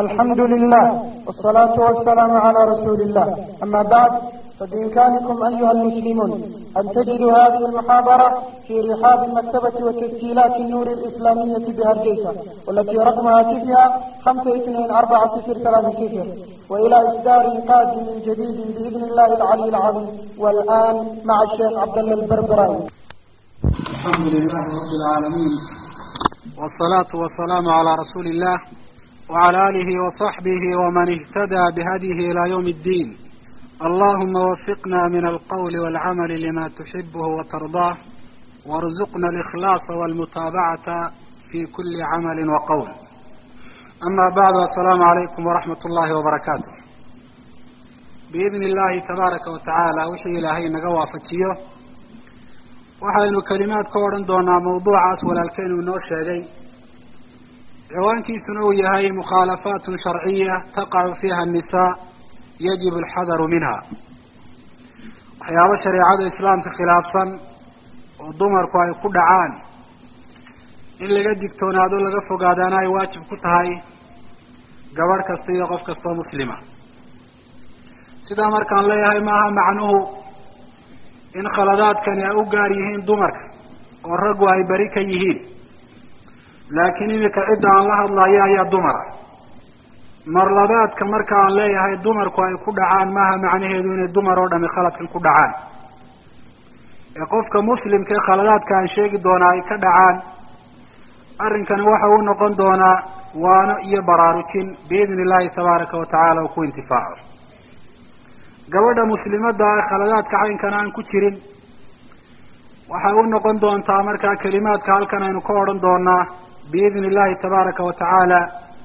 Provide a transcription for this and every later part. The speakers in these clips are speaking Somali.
الحمد لله والصلاة والسلام على رسول الله أما بعد فبإمكانكم أيها المسلمون أن تجدوا هذه المحاضرة في رحاب مكتبة وتسجيلات النور الإسلامية بهرجيسة والتي رقم هاتفها خمسة اثنين أربعة صفر ثلاثة صفر وإلى إصدار قادم جديد بإذن الله العلي العظيم والآن مع الشيخ عبد الله البربراوي الحمد لله رب العالمين والصلاة والسلام على رسول الله وعلى آله وصحبه ومن اهتدى بهديه إلى يوم الدين اللهم وفقنا من القول والعمل لما تحبه وترضاه وارزقنا الإخلاص والمتابعة في كل عمل وقول أما بعد السلام عليكم ورحمة الله وبركاته بإذن الله تبارك وتعالى وحي إلهي نقوى فتيه waxaynu kelimaad ka odhan doonaa mawduucaas walaalkeenu inoo sheegay ciwaankiisuna uu yahay mukhaalafaatun sharciya taqacu fiiha annisaa yajibu alxadaru minha waxyaabo shareecada islaamka khilaafsan oo dumarku ay ku dhacaan in laga digtoonaado laga fogaadaana ay waajib ku tahay gabadh kasta iyo qof kastoo muslima sidaa markaan leeyahay maaha macnuhu in khaladaadkani ay u gaar yihiin dumarka oo raggu ay beri ka yihiin laakiin imika cidda aan la hadlayo ayaa dumara marlabaadka marka aan leeyahay dumarku ay ku dhacaan maaha macnaheedu inay dumar oo dhami khaladkan ku dhacaan ee qofka muslimka ee khaladaadka aan sheegi doonaa ay ka dhacaan arrinkani waxa uu noqon doonaa waano iyo baraarujin biidni illahi tabaaraka wa tacaala uu ku intifaaco gabadha muslimadda ah khaladaadka caynkan aan ku jirin waxay u noqon doontaa markaa kelimaadka halkan aynu ka odhan doonaa biidni illahi tabaaraka wa tacaala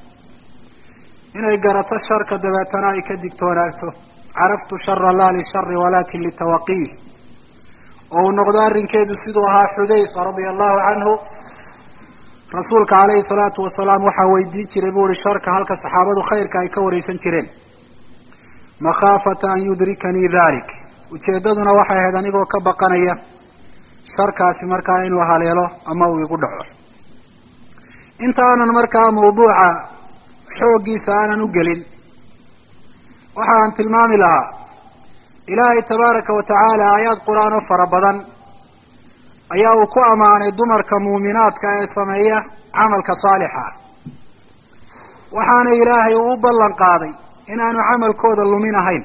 inay garato sharka dabeetana ay ka digtoonaato caraftu shara laa lishari walakin litawaqiih oo uu noqdo arrinkeedu siduu ahaa xudayfa radia allahu canhu rasuulka calayhi salaatu wasalaam waxaa weydiin jiray bu uhi sharka halka saxaabadu khayrka ay ka wareysan jireen makhaafata an yudrikanii dalik ujeedaduna waxay ahayd anigoo ka baqanaya sharkaasi markaa inuu haleelo ama uu igu dhaco inta aanan markaa mawduuca xooggiisa aanan u gelin waxa aan tilmaami lahaa ilaahay tabaaraka wa tacaala aayaad qur-aan oo fara badan ayaa uu ku ammaanay dumarka muuminaadka ee sameeya camalka saalixa waxaana ilaahay uu u ballan qaaday inaanu camalkooda lumin ahayn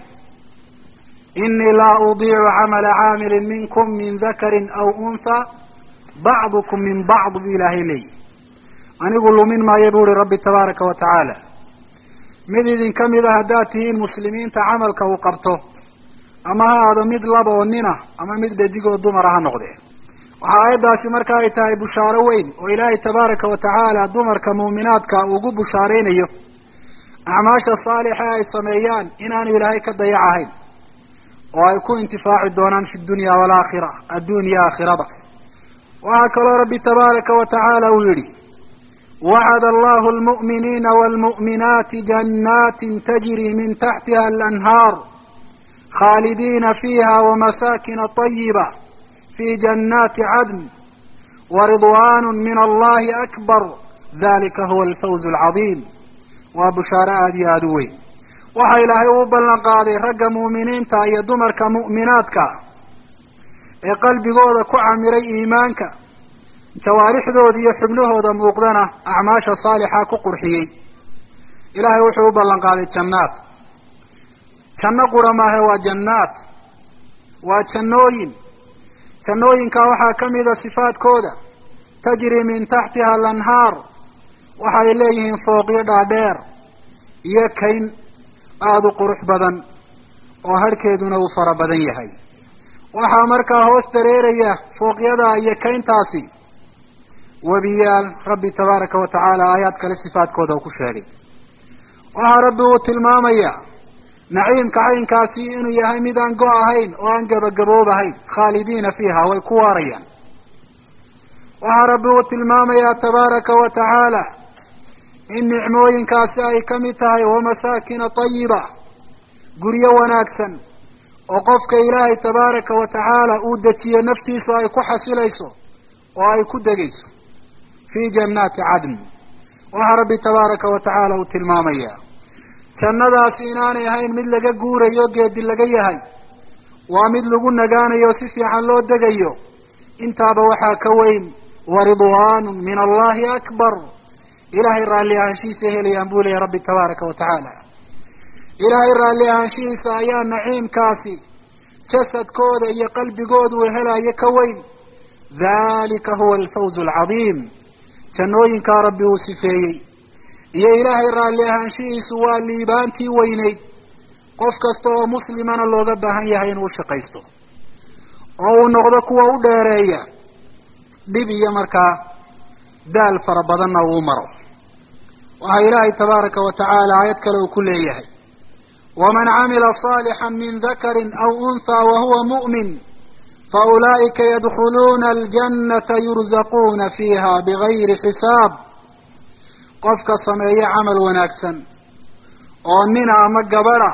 inii laa udiicu camala caamilin minkum min dakarin aw unha bacdukum min bacd bu ilaahay leeyi anigu lumin maayo bu uhi rabbi tabaaraka wa tacaala mid idin kamid a haddaad tihiin muslimiinta camalka uu qabto ama ha aado mid laba oo nina ama mid dhadigoo dumara ha noqdee waxa aayaddaasi marka ay tahay bushaaro weyn oo ilaahay tabaaraka wa tacaala dumarka muuminaadka ugu bushaareynayo acmaasha saalixa ay sameeyaan inaanu ilaahay ka dayac ahayn oo ay ku intifaaci doonaan fi dunya walaakhira addunya aakhirada waxaa kaloo rabbi tabaaraka wa tacaala uu yihi wacada allahu almu'miniina waalmu'minaati jannatin tajri min taxtiha alanhaar khaalidiina fiiha wamasakina طayiba fi jannaati cadn waridwan min allahi akbar dalika huwa alfawz alcadiim waa bushaaro aada iyo aada u weyn waxa ilaahay uu ballan qaaday ragga mu'miniinta iyo dumarka mu'minaadka ee qalbigooda ku camiray iimaanka jawaarixdooda iyo xubnahooda muuqdana acmaasha saalixa ku qurxiyey ilaahay wuxuu u ballan qaaday jannaad janno qura maahe waa jannaad waa jannooyin jannooyinka waxaa kamida sifaadkooda tajri min taxtiha alanhaar waxay leeyihiin fooqyo dhaadheer iyo kayn aada u qurux badan oo harhkeeduna uu fara badan yahay waxaa markaa hoos dareeraya fooqyada iyo kayntaasi webiyaal rabbi tabaaraka wa tacaala aayaad kale sifaadkooda uu ku sheegay waxaa rabbi uu tilmaamaya naciimka caynkaasi inuu yahay mid aan go- ahayn oo aan gabagaboobahayn khaalidiina fiiha way ku waarayaan waxaa rabbi uu tilmaamayaa tabaaraka wa tacaala in nicmooyinkaasi ay kamid tahay wamasaakina tayiba guryo wanaagsan oo qofka ilaahay tabaaraka wa tacaala uu dejiyo naftiisu ay ku xasilayso oo ay ku degayso fi jannaati cadn waxaa rabbi tabaaraka wa tacaala uu tilmaamaya jannadaasi inaanay ahayn mid laga guurayo geedi laga yahay waa mid lagu nagaanayo si fiican loo degayo intaaba waxaa ka weyn wa ridwaanu min allahi akbar ilaahay raalli ahaanshihiisa helayaan buu leeyahy rabbi tabaaraka wa tacaala ilaahay raalli ahaanshihiisa ayaa naciimkaasi jasadkooda iyo qalbigooda uu helayo ka weyn dalika huwa alfawz alcadiim jannooyinkaa rabbi uu sifeeyey iyo ilaahay raalli ahaanshihiisu waa liibaantii weyneyd qof kasta oo muslimana looga baahan yahay inuu ushaqaysto oo uu noqdo kuwa u dheereeya dhib iyo markaa daal fara badanna uu maro waxaa ilaahay tabaaraka wa tacaala aayad kale uu ku leeyahay waman camila صaalixan min dakarin aw unhaa wahuwa mu'min faulaa'ika yadkhuluuna aljannata yurzaquuna fiiha bigayri xisaab qofka sameeye camal wanaagsan oo nina ama gabadha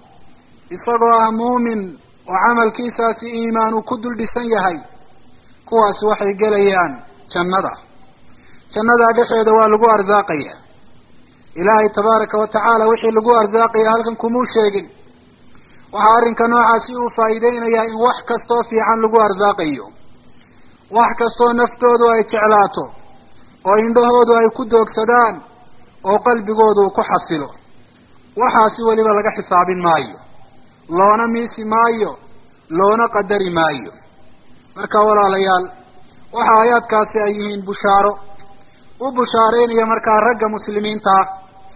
isagoo ah muumin oo camalkiisaasi iimaan uu ku dul dhisan yahay kuwaasi waxay gelayaan jannada jannada dhexeeda waa lagu arsaaqaya ilaahay tabaaraka wa tacaala wixii lagu arsaaqaya halkan kumuu sheegin waxaa arrinka noocaasi uu faa'iideynayaa in wax kastoo fiican lagu arsaaqayo wax kastoo naftoodu ay jeclaato oo indhahoodu ay ku doogsadaan oo qalbigoodu uu ku xasilo waxaasi weliba laga xisaabin maayo loona miisi maayo loona qadari maayo marka walaalayaal waxa aayaadkaasi ay yihiin bushaaro u bushaareynaya markaa ragga muslimiinta ah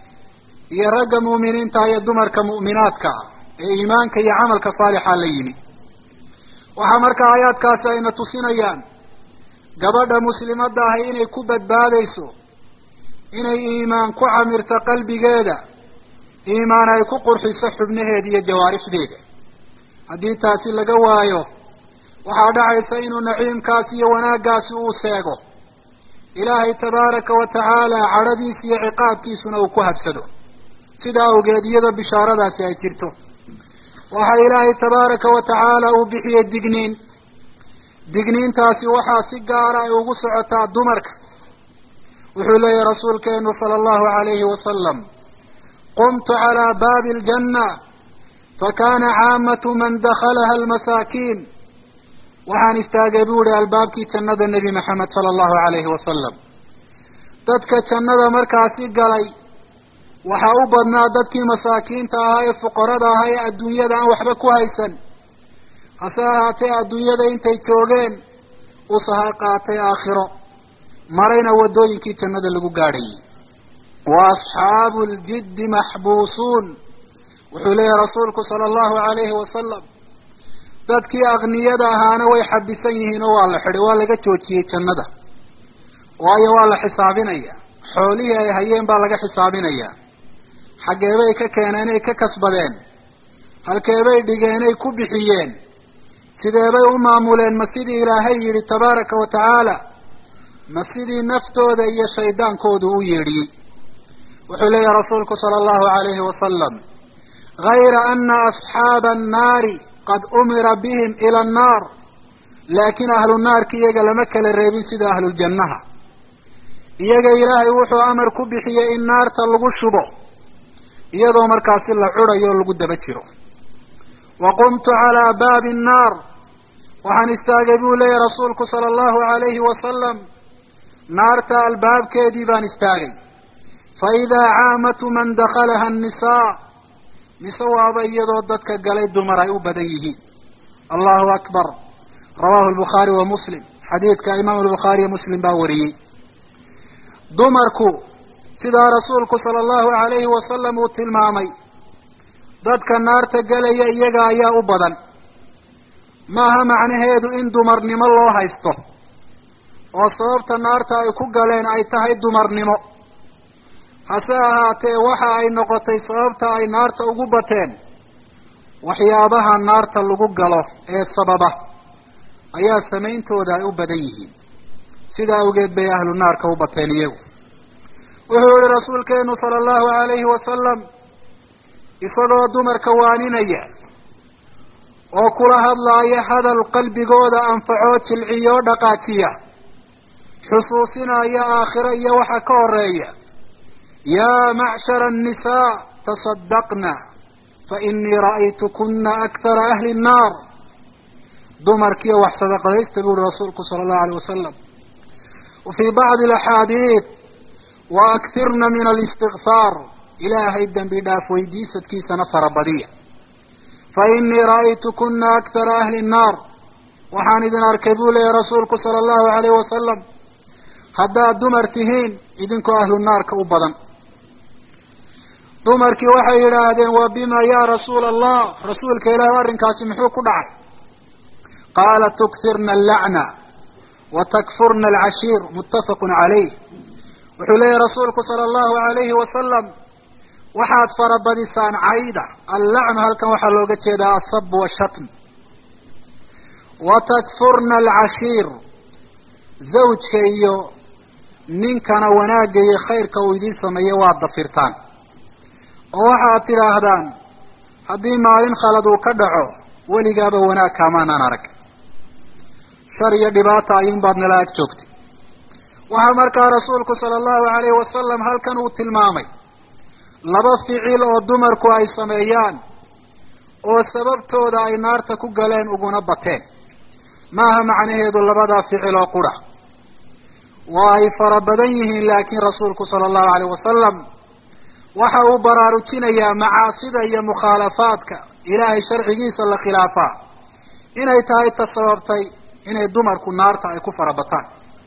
iyo ragga mu'miniinta iyo dumarka mu'minaadka ah ee iimaanka iyo camalka saalixa la yimi waxaa markaa aayaadkaasi ayna tusinayaan gabadha muslimadda ahi inay ku badbaadayso inay iimaan ku camirto qalbigeeda iimaan ay ku qurxiso xubnaheeda iyo jawaarixdeeda haddii taasi laga waayo waxaa dhacaysa inuu naciimkaasi iyo wanaaggaasi uu seego ilaahay tabaaraka wa tacaala cadhadiisa iyo ciqaabkiisuna uu ku habsado sida awgeed iyada bishaaradaasi ay jirto waxaa ilaahay tabaaraka wa tacaala uu bixiyey digniin digniintaasi waxaa si gaara ay ugu socotaa dumarka wuxuu leeyahy rasuulkeenu sala allahu alayhi wasalam qumtu calaa baabi aljanna fakana caamatu man dakalaha almasaakiin waxaan istaagay bu ihi albaabkii jannada nebi maxamed sala allahu alayhi wasalam dadka jannada markaasi galay waxaa u badnaa dadkii masaakiinta ahaa ee fuqarada ahaa ee adduunyada aan waxba ku haysan hase ahaatee adduunyada intay joogeen u sahay qaatay aakhiro marayna waddooyinkii jannada lagu gaadhayay wa asxaabu ljiddi maxbuusuun wuxuu leeyahay rasuulku sala allahu alayhi wasalam dadkii akniyada ahaana way xabisan yihiin oo waa la xidhay waa laga joojiyey jannada waayo waa la xisaabinaya xoolihii ay hayeen baa laga xisaabinaya xaggeebay ka keeneenay ka kasbadeen halkeebay dhigeenay ku bixiyeen sideebay u maamuleen ma sidii ilaahay yidhi tabaaraka wa tacaala ma sidii naftooda iyo shaydaankoodu u yeedhiyey wuxuu leeyahay rasuulku sala allahu alayhi wasalam gayra ana asxaaba annaari qad umira bihim ila annaar laakin ahlu naarki iyaga lama kala reebin sida ahluljannaha iyaga ilaahay wuxuu amar ku bixiyey in naarta lagu shubo iyadoo markaasi la curayo o lagu daba jiro wa qumtu calaa baabi annaar waxaan istaagay buu leeyahy rasuulku sala allahu alayhi wasalam naarta albaabkeedii baan istaagay fa idaa caamatu man dakalaha annisaa mise waaba iyadoo dadka galay dumar ay u badan yihiin allahu akbar rawahu albukhaari wa muslim xadiidka imaam albukhaariyo muslim baa wariyey dumarku sidaa rasuulku sala allahu alayhi wasalam uu tilmaamay dadka naarta gelaya iyaga ayaa u badan maaha macnaheedu in dumarnimo loo haysto oo sababta naarta ay ku galeen ay tahay dumarnimo hase ahaatee waxa ay noqotay sababta ay naarta ugu bateen waxyaabaha naarta lagu galo ee sababa ayaa samayntooda ay u badan yihiin sida awgeed bay ahlu naarka u bateen iyagu wuxuu yihi rasuulkeenu sala allahu alayhi wasalam isagoo dumarka waaninaya oo kula hadlaaya hadal qalbigooda anfacoo jilciyoo dhaqaajiya xusuusinaya aakhiro iyo waxa ka horeeya yaa macshara الnisaa taصadaqna fainii ra'aytukuna akara ahli الnaar dumarkiiyo wax sadaqadaysta bu uhi rasuulku sala allahu alayh wasalam wa fii bacdi alaxaadiid wa aktirna min alistikfaar ilaahay dembi dhaaf weydiisadkiisana farabadiya fa inii ra'aytukuna akara ahli nnaar waxaan idin arkay buu leeyahy rasuulku sala allahu alayh wasalam haddaad dumar tihiin idinkoo ahlu naarka u badan dumarkii waxay yidhaahdeen wa bima ya rasuula allah rasuulka ilaahi arrinkaasi muxuu ku dhacay qaala tukfirna allacna wa takfurna alcashiir muttafaqun calayh wuxuu leeyahy rasuulku sala allahu alayhi wasalam waxaad farabadisaan cayda allacnu halkan waxaa looga jeedaa asab washatm wa takfurna alcashiir zawjka iyo ninkana wanaagga iyo khayrka uu idiin sameeyo waad dafirtaan oo waxaad tidhaahdaan haddii maalin khalad uu ka dhaco weligaaba wanaag kaamaanaan arag shar iyo dhibaata ayuun baad nala ag joogtay waxaa markaa rasuulku sala allahu alayhi wasalam halkan uu tilmaamay laba ficil oo dumarku ay sameeyaan oo sababtooda ay naarta ku galeen uguna bateen maaha macnaheedu labadaa ficil oo qura waa ay fara badan yihiin laakiin rasuulku sala allahu alayh wasalam waxa uu baraarujinayaa macaasida iyo mukhaalafaadka ilaahay sharcigiisa la khilaafaa inay tahay ta sababtay inay dumarku naarta ay ku farabataan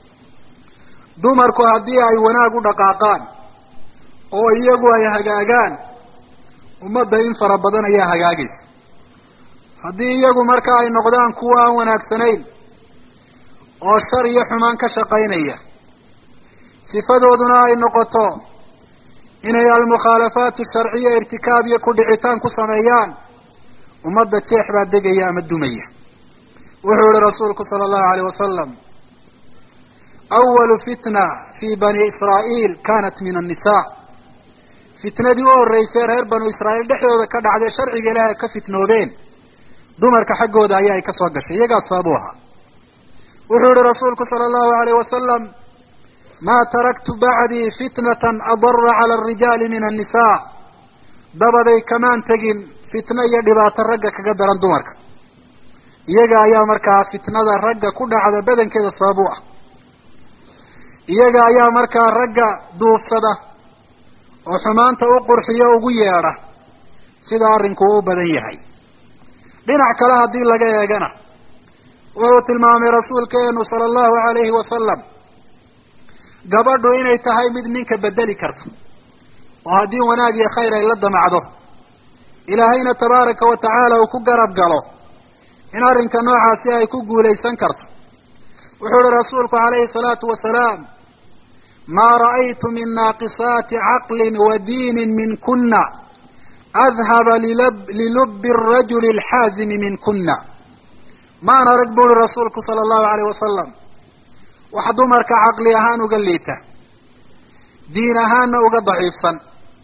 dumarku haddii ay wanaag u dhaqaaqaan oo iyagu ay hagaagaan ummadda in fara badan ayaa hagaagaysa haddii iyagu marka ay noqdaan kuwa aan wanaagsanayn oo shar iyo xumaan ka shaqaynaya sifadooduna ay noqoto inay almukhaalafaat sharciya irtikaab iyo kudhicitaan ku sameeyaan ummadda jeex baa degaya ama dumaya wuxuu yihi rasuulku sala allahu alayh wasalam awalu fitna fi bani israa'iil kanat min annisa fitnadii u horreysay reer banu israa'iil dhexdooda ka dhacday sharciga ilaahay ka fitnoobeen dumarka xaggooda ayaa ay ka soo gashay iyagaa sabab u ahaa wuxuu yihi rasuulku sala allahu alayh wasalam ma taraktu bacdii fitnatan adara cala arijaali min annisa dabaday kamaan tegin fitno iyo dhibaato ragga kaga daran dumarka iyaga ayaa markaa fitnada ragga ku dhacda badankeeda sabab u ah iyaga ayaa markaa ragga duufsada oo xumaanta u qurxiyo ugu yeedha sida arrinku u badan yahay dhinac kale haddii laga eegana wuxuu tilmaamay rasuulkeenu sala allahu alayhi wasalam gabadhu inay tahay mid ninka bedeli karto oo haddii wanaag iyo khayr ay la damacdo ilaahayna tabaaraka wa tacaala uu ku garab galo in arrinka noocaasi ay ku guulaysan karto wuxuu ihi rasuulku calayhi salaatu wasalaam maa ra'aytu min naaqisaati caqlin wa diinin min kuna adhaba lilab lilubbi arajuli alxaazimi min kuna maan arag bu uhi rasuulku sala allahu alayh wasalam wax dumarka caqli ahaan uga liita diin ahaanna uga daciifsan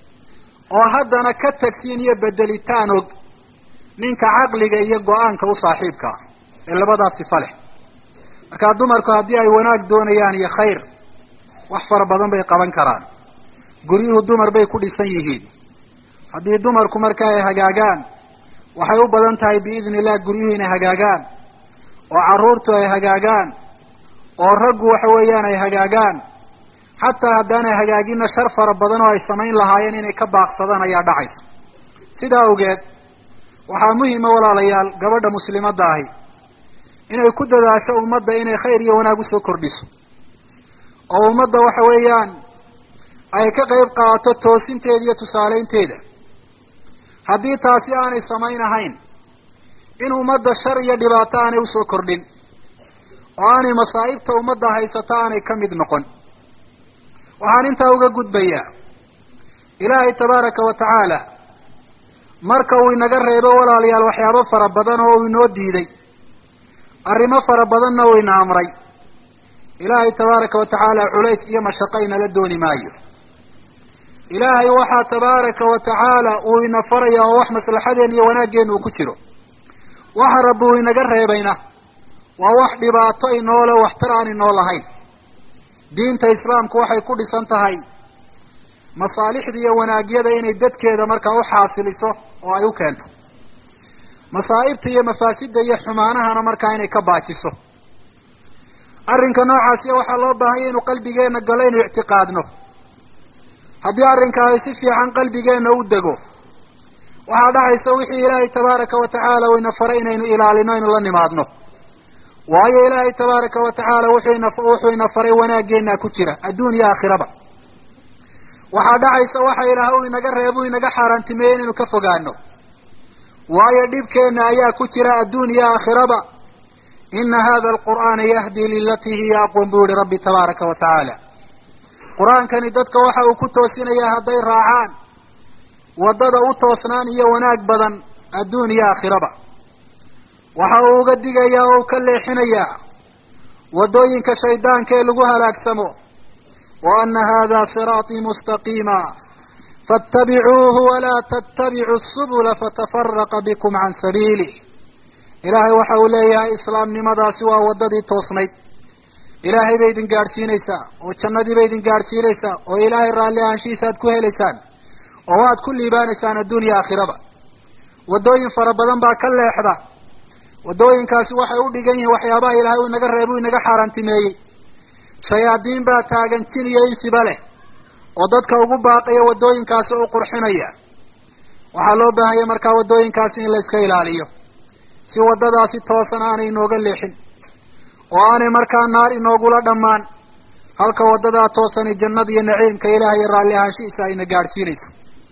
oo haddana ka tagsiin iyo bedelitaan og ninka caqliga iyo go-aanka u saaxiibka ah ee labadaas sifa leh markaa dumarku haddii ay wanaag doonayaan iyo khayr wax fara badan bay qaban karaan guryuhu dumar bay ku dhisan yihiin haddii dumarku marka ay hagaagaan waxay u badan tahay biidni illah guryuhu inay hagaagaan oo carruurtu ay hagaagaan oo raggu waxa weeyaan ay hagaagaan xataa haddaanay hagaagina shar fara badan oo ay samayn lahaayeen inay ka baaqsadaan ayaa dhacaysa sidaa awgeed waxaa muhima walaalayaal gabadha muslimadda ahi inay ku dadaasho ummadda inay khayr iyo wanaag usoo kordhiso oo ummadda waxa weeyaan ay ka qayb qaadato toosinteeda iyo tusaaleynteeda haddii taasi aanay samayn ahayn in ummadda shar iyo dhibaato aanay usoo kordhin oo aanay masaa'ibta ummadda haysato aanay ka mid noqon waxaan intaa uga gudbayaa ilaahay tabaaraka wa tacaala marka uu inaga reebo walaalayaal waxyaabo fara badan oo uu inoo diiday arrimo fara badanna uu ina amray ilaahay tabaaraka wa tacaala culays iyo mashaqo inala dooni maayo ilaahay waxaa tabaaraka wa tacaala uu ina faraya oo wax maslaxadeen iyo wanaaggeena uu ku jiro waxa rabbi uu inaga reebayna waa wax dhibaato inoole waxtar aan inoo lahayn diinta islaamku waxay ku dhisan tahay masaalixda iyo wanaagyada inay dadkeeda markaa uxaasiliso oo ay u keento masaa'ibta iyo mafaasida iyo xumaanahana markaa inay ka baajiso arrinka noocaasiya waxaa loo baahanya inu qalbigeena galo inu ictiqaadno haddii arrinkaasi si fiican qalbigeena u dego waxaa dhacaysa wixii ilaahay tabaaraka wa tacaala uu ina faray inaynu ilaalino inu la nimaadno waayo ilaahay tabaaraka wa tacaala wuxuu ina wuxuu ina faray wanaageena ku jira adduun iyo aakhiraba waxaa dhacaysa waxa ilaah uu inaga reebo inaga xaaraantimeeyey inaynu ka fogaano waayo dhibkeena ayaa ku jira adduun iyo aakhiraba ina hada alqur'aana yahdi lilatii hiya aqwam buu yihi rabbi tabaaraka wa tacaala qur-aankani dadka waxa uu ku toosinayaa hadday raacaan waddada u toosnaan iyo wanaag badan adduun iyo aakhiraba waxa uu uga digayaa oo u ka leexinayaa waddooyinka shaydaanka ee lagu halaagsamo wa ana hada siraatii mustaqiima faatabicuuhu walaa tattabicu subula fatafaraqa bikum can sabiilih ilaahay waxa uu leeyahay islaamnimadaasi waa waddadii toosnayd ilaahay bay idin gaadhsiinaysaa oo jannadii bay idin gaadhsiinaysaa oo ilaahay raalli ahaanshihiisa aad ku helaysaan oo waad ku liibaanaysaan adduun iyo aakhiraba waddooyin fara badan baa ka leexda waddooyinkaasi waxay u dhigan yihiin waxyaabaha ilaahay uu inaga reebo inaga xaaraantimeeyey shayaadiin baa taagan jin iyo insiba leh oo dadka ugu baaqaya waddooyinkaasi u qurxinaya waxaa loo baahanya markaa waddooyinkaasi in la iska ilaaliyo si waddadaasi toosan aanay inooga leexin oo aanay markaa naar inoogula dhammaan halka waddadaa toosani jannada iyo naciimka ilaah iyo raalli ahaanshihiisa ayna gaadhsiinayso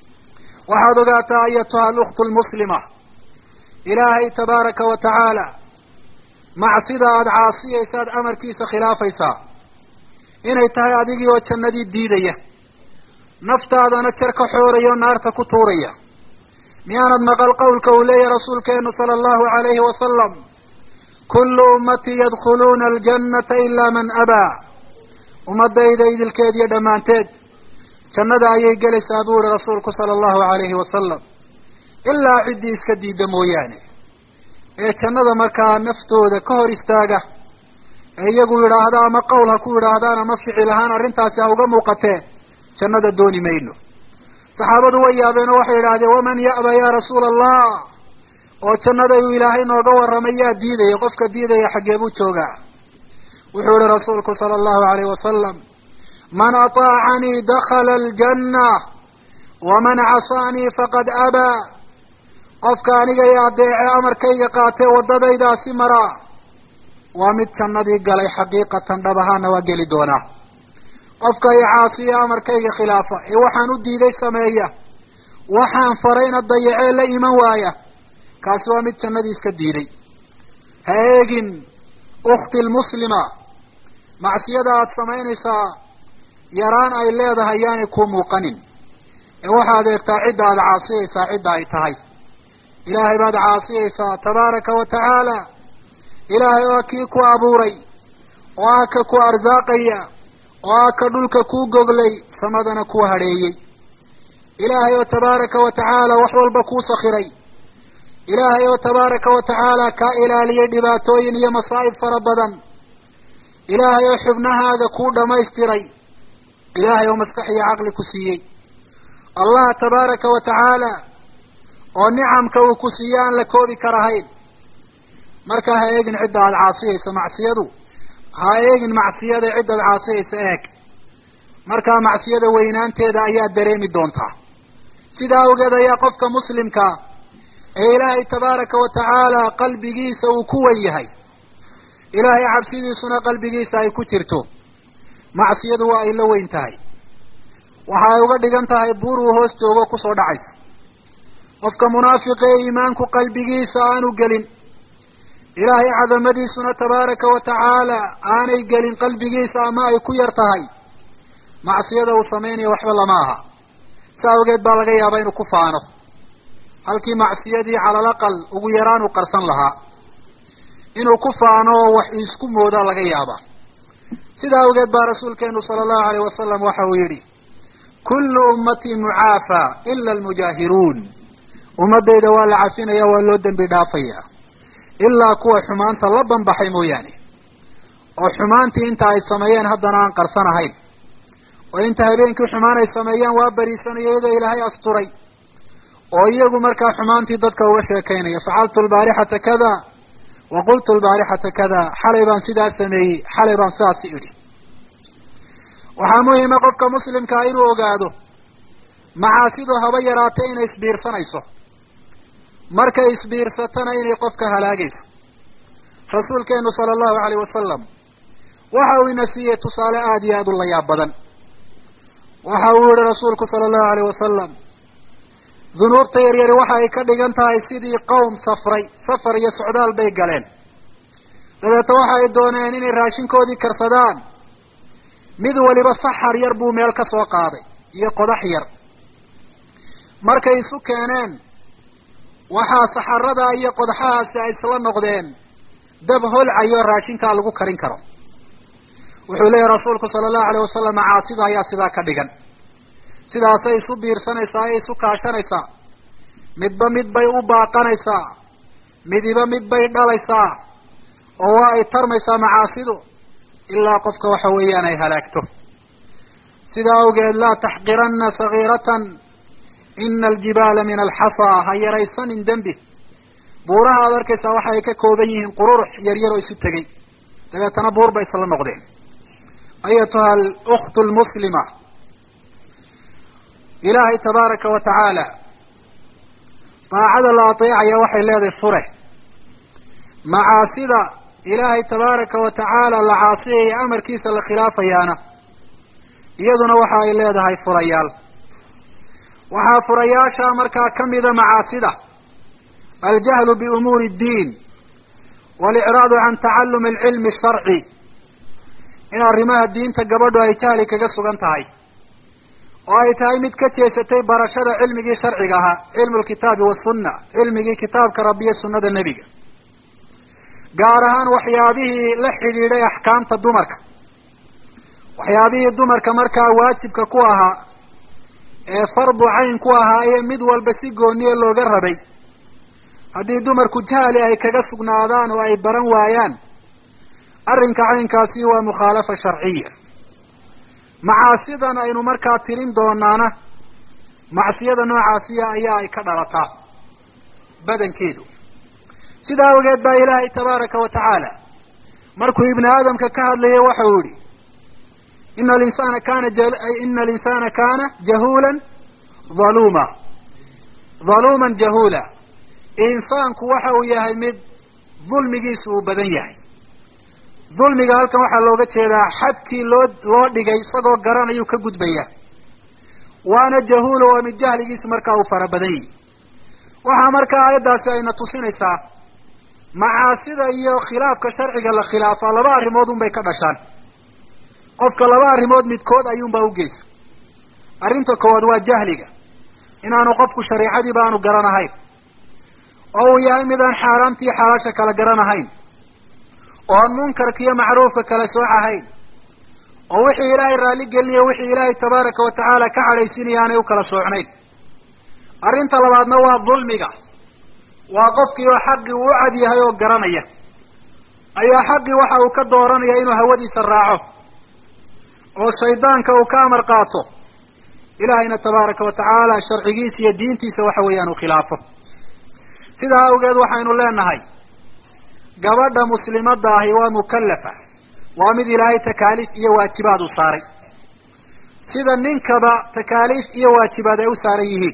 waxaad ogaataa ayatuha alukhtu lmuslima ilaahay tabaaraka wa tacaala macsida aada caasiyaysa aad amarkiisa khilaafaysaa inay tahay adigii oo jannadii diidaya naftaadana jar ka xooraya oo naarta ku tuuraya miyaanad maqal qawlka uu leeyahy rasuulkeenu sala allahu alayhi wasalam kullu ummatii yadkhuluuna aljannata ilaa man abaa ummadayda idilkeed iyo dhammaanteed jannada ayay gelaysaa buu yihi rasuulku sala allahu alayhi wasalam ilaa ciddii iska diida mooyaane ee jannada markaa naftooda ka hor istaaga ee iyagu yidhaahda ama qowl ha ku yidhaahdaan ama ficil ahaan arrintaasi ha uga muuqatee jannada dooni mayno saxaabadu way yaabeen oo waxay yidhahdeen waman ya'ba ya rasuula allah oo jannada uu ilaahay nooga warramay yaa diidaya qofka diidaya xaggee buu joogaa wuxuu yihi rasuulku sala allahu alayhi wasalam man ataacanii dakhala aljanna waman casaanii faqad abaa qofka aniga i adeece amarkayga qaatee waddadaydaasi maraa waa mid jannadii galay xaqiiqatan dhab ahaana waa geli doonaa qofka i caasiya amarkayga khilaafa ee waxaan u diiday sameeya waxaan farayna dayacee la iman waaya kaasi waa mid jannadii iska diiday ha eegin ukhti lmuslima macsiyada aada samaynaysaa yaraan ay leedahay yaanay ku muuqanin ee waxaad eegtaa cidda aada caasiyaysaa cidda ay tahay ilaahay baad caasiyaysaa tabaaraka wa tacaala ilaahay waa kii ku abuuray oo ah ka ku arsaaqaya oo ah ka dhulka kuu goglay samadana ku hadheeyey ilaahay oo tabaaraka wa tacaala wax walba kuu sakiray ilaahay oo tabaaraka wa tacaala kaa ilaaliyey dhibaatooyin iyo masaa'ib fara badan ilaahay oo xubnahaaga kuu dhamaystiray ilaahay oo maskax iyo caqli ku siiyey allah tabaaraka wa tacaala oo nicamka uu ku siiye aan la koobi karahayn markaa ha eegin cidda aada caasiyaysa macsiyadu ha eegin macsiyada ciddaad caasiyaysa eeg markaa macsiyada weynaanteeda ayaa dareemi doontaa sidaa awgeed ayaa qofka muslimkaa ee ilaahay tabaaraka wa tacaala qalbigiisa uu ku wen yahay ilaahay cabsidiisuna qalbigiisa ay ku jirto macsiyadu waa ay la weyn tahay waxa ay uga dhigan tahay buur uu hoos joogo kusoo dhacaysa qofka munaafiqa ee iimaanku qalbigiisa aanu gelin ilaahay cadamadiisuna tabaaraka wa tacaala aanay gelin qalbigiisa ama ay ku yar tahay macsiyada uu samaynayo waxba lama aha sa awgeed baa laga yaabaa inuu ku faano halkii macsiyadii calalaqal ugu yaraan uu qarsan lahaa inuu ku faano oo wax isku moodaa laga yaabaa sidaa awgeed baa rasuulkeenu sala allahu alayh wasalam waxa uu yidhi kullu ummatii mucaafa ila almujaahiruun ummadayda waa la cafinaya waa loo dembi dhaafaya ilaa kuwa xumaanta la banbaxay mooyaane oo xumaantii inta ay sameeyeen haddana aan qarsanahayn oo inta habeenkii xumaan ay sameeyaan waa beriisanayo iyadoo ilaahay asturay oo iyagu markaa xumaantii dadka uga sheekaynaya facaltu lbaarixata kada wa qultu lbaarixata kada xalay baan sidaas sameeyey xalay baan sidaasi idhi waxaa muhima qofka muslimkaa inuu ogaado macaasidu haba yaraatay inay isbiirsanayso markay isbiirsatana inay qofka halaagayso rasuulkeenu sala allahu alayh wasalam waxa uu ina siiyey tusaale aada iyo aada u layaab badan waxa uu yihi rasuulku sala allahu alayh wasalam dunuubta yaryari waxa ay ka dhigan tahay sidii qowm safray safar iyo socdaal bay galeen dabeeta waxa ay dooneen inay raashinkoodii karsadaan mid waliba saxar yar buu meel ka soo qaaday iyo qodax yar markay isu keeneen waxaa saxarada iyo qodaxahaasi ay isla noqdeen dab holcayo raashinkaa lagu karin karo wuxuu leeyahy rasuulku sala allahu alayh wasalam macaasida ayaa sidaa ka dhigan sidaasay isu biirsanaysaa ay isu kaashanaysaa midba mid bay u baaqanaysaa midiba mid bay dhalaysaa oo waa ay tarmaysaa macaasidu ilaa qofka waxa weeyaan ay halaagto sidaa awgeed laa taxqirana sagiiratan ina aljibaala min alxasaa ha yaraysanin dembi buuraha aad arkaysaa waxa ay ka kooban yihiin qururux yaryar oo isu tegey dabeetana buur bay isla noqdeen ayatuha aluktu lmuslima ilaahay tabaaraka wa tacaala daacada la ateecaya waxay leedahay fure macaasida ilaahay tabaaraka wa tacaala la caasiyaya amarkiisa la khilaafayaana iyaduna waxa ay leedahay furayaal waxaa furayaasha markaa kamida macaasida aljahlu biumuuri اddiin walicraadu can tacalumi alcilmi asharci in arrimaha diinta gabadhu ay jahli kaga sugan tahay oo ay tahay mid ka jeesatay barashada cilmigii sharciga ahaa cilmu lkitaabi wasunna cilmigii kitaabka rabbi iyo sunnada nebiga gaar ahaan waxyaabihii la xidhiidhay axkaamta dumarka waxyaabihii dumarka markaa waajibka ku ahaa ee fardu cayn ku ahaa iyo mid walba si gooniya looga rabay haddii dumarku jahli ay kaga sugnaadaan oo ay baran waayaan arrinka caynkaasi waa mukhaalafa sharciya macaasidan aynu markaa tirin doonaana macsiyada noocaasiya ayaa ay ka dhalataa badankeedu sidaa awgeed baa ilaahay tabaaraka wa tacaala markuu ibni aadamka ka hadlayay waxau yihi ina alinsana kana ina alinsana kana jahuulan haluma haluuman jahuula insaanku waxa uu yahay mid dulmigiisu uu badan yahay dulmiga halkan waxaa looga jeedaa xadkii loo loo dhigay isagoo garanayuu ka gudbaya waana jahuula waa mid jahligiisu markaa uu fara badan yahi waxaa markaa aayaddaasi ayna tusinaysaa macaasida iyo khilaafka sharciga la khilaafaa laba arrimood un bay ka dhashaan qofka laba arrimood midkood ayuunbaa ugeysa arrinta koowaad waa jahliga inaanu qofku shareicadiiba aanu garanahayn oo uu yahay midaan xaaraamta iyo xalaasha kala garanahayn oo aan munkarka iyo macruufka kala soocahayn oo wixii ilaahay raalli gelinayo wixii ilaahay tabaaraka wa tacaala ka cadhaysinaya aanay u kala soocnayn arrinta labaadna waa dulmiga waa qofkii oo xaqii uu u cad yahay oo garanaya ayaa xaqii waxa uu ka dooranaya inuu hawadiisa raaco oo shaydaanka uu ka amar qaato ilaahayna tabaaraka wa tacaala sharcigiisa iyo diintiisa waxa weeyaan uu khilaafo sidaa awgeed waxaynu leenahay gabadha muslimadda ahi waa mukallafa waa mid ilaahay takaaliif iyo waajibaad u saaray sida ninkaba takaaliif iyo waajibaad ay u saaran yihiin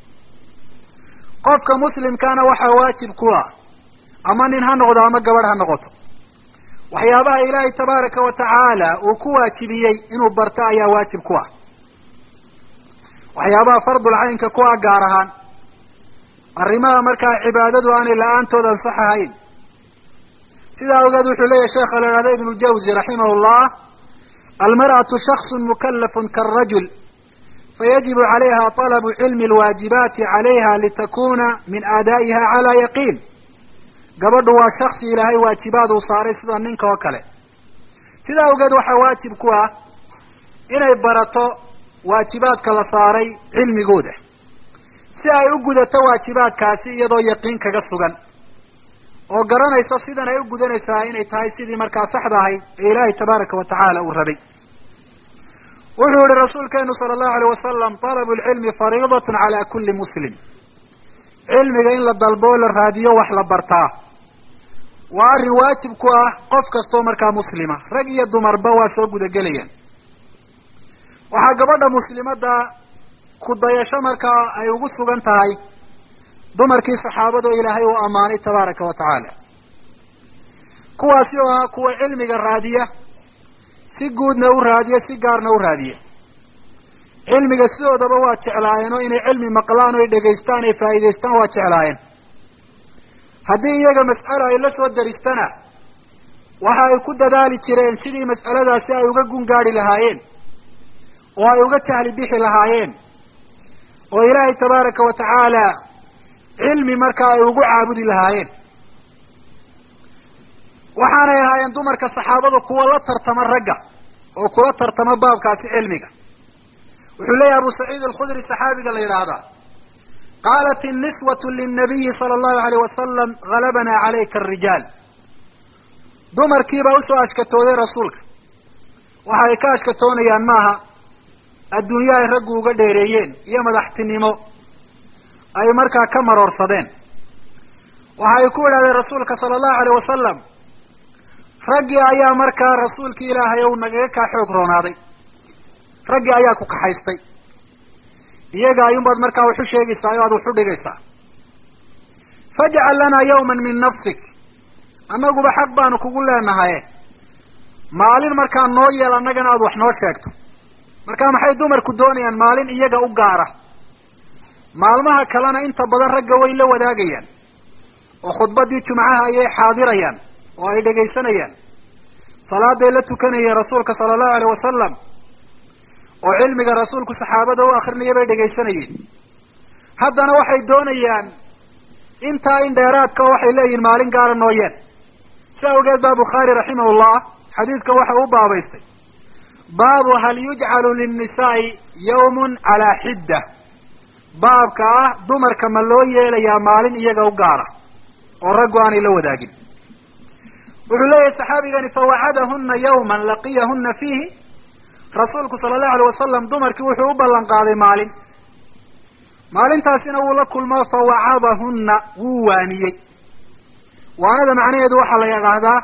qofka muslimkaana waxaa waajib ku ah ama nin ha noqdo ama gabadh ha noqoto waxyaabaha ilaahay tabaaraka wa tacaala uu ku waajibiyey inuu barto ayaa waajib ku ah waxyaabaha fardul caynka ku ah gaar ahaan arrimaha markaa cibaadadu aanay la-aantood ansax ahayn sidaa awgeed wuxuu leeyahy sheekha la ihahda ibnu jawzi raximah llah almar'atu shaksu mukalafun kaarajul fayajibu calayha talabu cilmi alwaajibaati calayha litakuna min aadaa'iha calaa yaqiin gabadhu waa shaksi ilaahay waajibaad uu saaray sida ninka oo kale sidaa awgeed waxaa waajib ku ah inay barato waajibaadka la saaray cilmigooda si ay u gudato waajibaadkaasi iyadoo yaqiin kaga sugan oo garanaysa sidan ay u gudanaysaa inay tahay sidii markaa saxda ahayd ee ilaahay tabaaraka wa tacaala uu rabay wuxuu yihi rasuulkeenu sala allahu alayh wasalam talabu lcilmi fariidatun cala kuli muslim cilmiga in la dalbo o la raadiyo wax la bartaa waa arrin waajib ku ah qof kastoo markaa muslima rag iyo dumarba waa soo gudagelayaan waxaa gabadha muslimadda ku dayasho markaa ay ugu sugan tahay dumarkii saxaabado ilaahay uu ammaanay tabaaraka wa tacaala kuwaasi oo ah kuwa cilmiga raadiya si guudna u raadiya si gaarna u raadiya cilmiga sidoodaba waa jeclaayeen oo inay cilmi maqlaan o ay dhegaystaan ay faa'iidaystaan waa jeclaayeen haddii iyaga mas'alo ay la soo daristana waxa ay ku dadaali jireen sidii mas'aladaasi ay uga gungaadi lahaayeen oo ay uga jahli bixi lahaayeen oo ilaahay tabaaraka wa tacaala cilmi markaa ay ugu caabudi lahaayeen waxaanay ahaayeen dumarka saxaabadu kuwa la tartama ragga oo kula tartama baabkaasi cilmiga wuxuu leeyahay abu saciid alkhudri saxaabiga la yidhaahdaa qaalat inniswatu linabiyi sala allahu alayh wasalam galabana calayka arijaal dumarkiibaa usoo ashkatooday rasuulka waxa ay ka ashkatoonayaan maaha adduunye ay raggu uga dheereeyeen iyo madaxtinimo ay markaa ka maroorsadeen waxa ay ku idhahdeen rasuulka sala allahu alayh wasalam raggii ayaa markaa rasuulki ilaahay ou nagaga kaa xoog roonaaday raggii ayaa ku kaxaystay iyaga ayuunbaad markaa wax u sheegaysaa o aad wax u dhigaysaa fajcal lanaa yawman min nafsik annaguba xaq baanu kugu leenahaye maalin markaa noo yeel annagana aad wax noo sheegto marka maxay dumarku doonayaan maalin iyaga u gaara maalmaha kalena inta badan ragga way la wadaagayaan oo khudbadii jumcaha ayay xaadirayaan oo ay dhegaysanayaan salaaday la tukanayeen rasuulka sala allahu alayh wasalam oo cilmiga rasuulku saxaabada u akrinaya bay dhegaysanayeen haddana waxay doonayaan intaa in dheeraadka oo waxay leeyihin maalin gaara nooyeen si awgeed baa bukhaari raximahullah xadiidka waxa u baabaystay baabu hal yujcalu linnisaai yawmun calaa xidda baabka ah dumarka ma loo yeelayaa maalin iyaga u gaara oo raggu aanay la wadaagin wuxuu leeyahay saxaabigani fawacadahuna yawman laqiyahuna fiihi rasuulku sala allahu alayh wasalam dumarkii wuxuu u ballan qaaday maalin maalintaasina wuu la kulmo fawacadahuna wuu waaniyey waanada macnaheedu waxaa la yidhaahdaa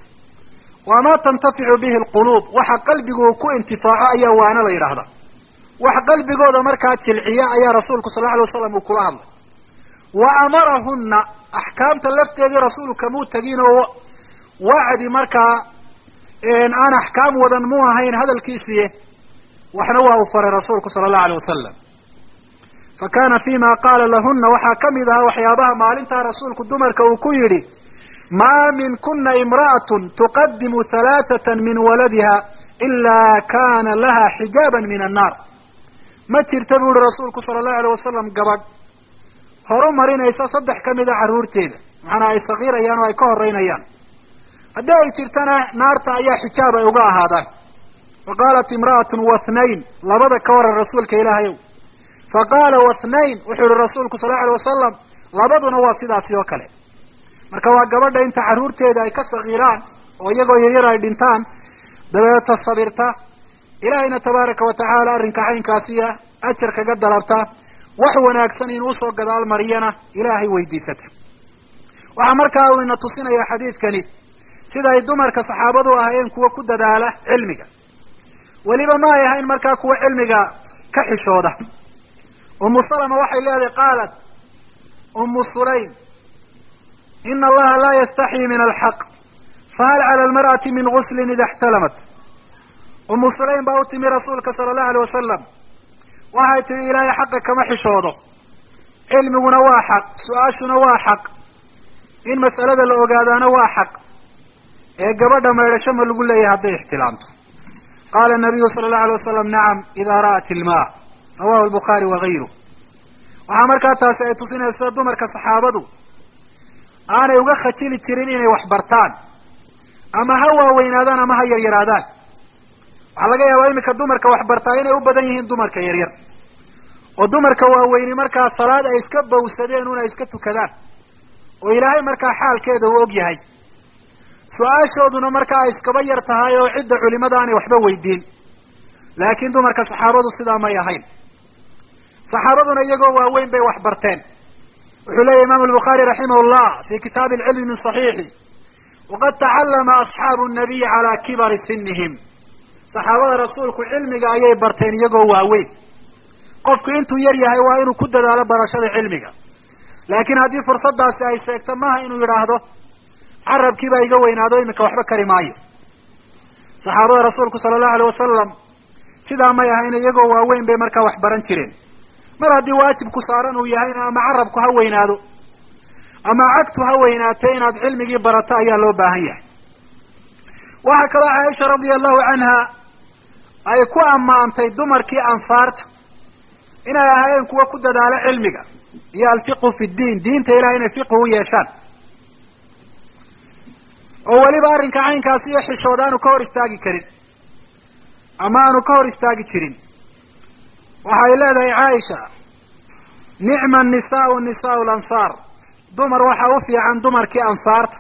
waa ma tantaficu bihi alquluub waxa qalbigu ku intifaaco ayaa waano la yidhaahdaa wax qalbigooda markaa jilciya ayaa rasuulku sal lla alay wasalam uu kula hadlay wa amarahuna axkaamta lafteedii rasuulku kamuu tegin oo wacdi markaa aan axkaam wadan mu ahayn hadalkiisiiye waxna waa uu faray rasuulku sala allahu alayh wasalam fa kana fima qaala lahuna waxaa kamid ahaa waxyaabaha maalintaa rasuulku dumarka uu ku yidhi ma min kuna imra'atun tuqadimu halaathatan min waladiha ila kana laha xijaaban min annaar ma jirta bu ihi rasuulku sala allahu alayh wasalam gabadh horu marinaysa saddex kamid a carruurteeda macnaa ay sakiirayaan oo ay ka horeynayaan haddii ay jirtana naarta ayaa xijaab ay uga ahaadaan fa qaalat imra'atun wathnayn labada ka waran rasuulka ilaahayow fa qaala wathnayn wuxuu yihi rasuulku sal lla alay wasalam labaduna waa sidaasi oo kale marka waa gabadha inta carruurteeda ay ka sakiiraan oo iyagoo yaryar ay dhintaan dabeeta sabirta ilaahayna tabaaraka wa tacaala arrinka caynkaasiya ajar kaga dalabta wax wanaagsan inuu usoo gadaal mariyana ilaahay weydiisata waxaa markaa uu ina tusinaya xadiidkani sida ay dumarka saxaabadu ahaayeen kuwa ku dadaala cilmiga weliba ma ay ahayn markaa kuwa cilmiga ka xishooda umu salama waxay leedahay qaalat umu sulaym ina allaha laa yastaxyi min alxaq fahal cala almar'ati min guslin ida ixtalamat umu sulaym baa u timi rasuulka sala allahu alayh wasalam waxay tihi ilaahay xaqa kama xishoodo cilmiguna waa xaq su-aashuna waa xaq in mas'alada la ogaadaana waa xaq ee gabadha maydhasho ma lagu leeyahay hadday ixtilaamto qaala nabiyu sala allahu alay wasalam nacam idaa ra'at ilmaa rawahu albukhaari wagayruh waxaa markaa taasi ay tusinaysa dumarka saxaabadu aanay uga khajili jirin inay wax bartaan ama ha waaweynaadaan ama ha yaryaraadaan waxaa laga yaabaa iminka dumarka wax bartaa inay u badan yihiin dumarka yaryar oo dumarka waaweyni markaa salaad ay iska bawsadeen un ay iska tukadaan oo ilaahay markaa xaalkeeda uu og yahay su-aashooduna markaa ay iskaba yar tahay oo cidda culimada aanay waxba weydiin laakiin dumarka saxaabadu sidaa may ahayn saxaabaduna iyagoo waaweyn bay wax barteen wuxuu leeyahy imam albukhaari raximah llah fi kitaabi alcilmi min saxiixi waqad tacallama asxaabu nabiy calaa kibari sinihim saxaabada rasuulku cilmiga ayay barteen iyagoo waaweyn qofku intuu yar yahay waa inuu ku dadaalo barashada cilmiga laakiin haddii fursadaasi ay sheegto maha inuu yidhaahdo carabkiibaa iga weynaado iminka waxba kari maayo saxaabada rasuulku sala allahu alayh wasalam sidaa may ahayn iyagoo waaweyn bay markaa wax baran jireen mar haddii waajibku saaran uu yahayna ama carabku ha weynaado ama cagtu ha weynaatee inaad cilmigii barato ayaa loo baahan yahay waxaa kaloo caaisha radia allahu canha ay ku ammaantay dumarkii ansaarta inay ahaayeen kuwa ku dadaalo cilmiga iyo alfiqhu fi ddiin diinta ilahay inay fiqhu u yeeshaan oo weliba arrinka caynkaasi iyo xishood aanu ka hor istaagi karin ama aanu ka hor istaagi jirin waxay leedahay caaisha nicma nisaau nisaau lansaar dumar waxaa u fiican dumarkii ansaarta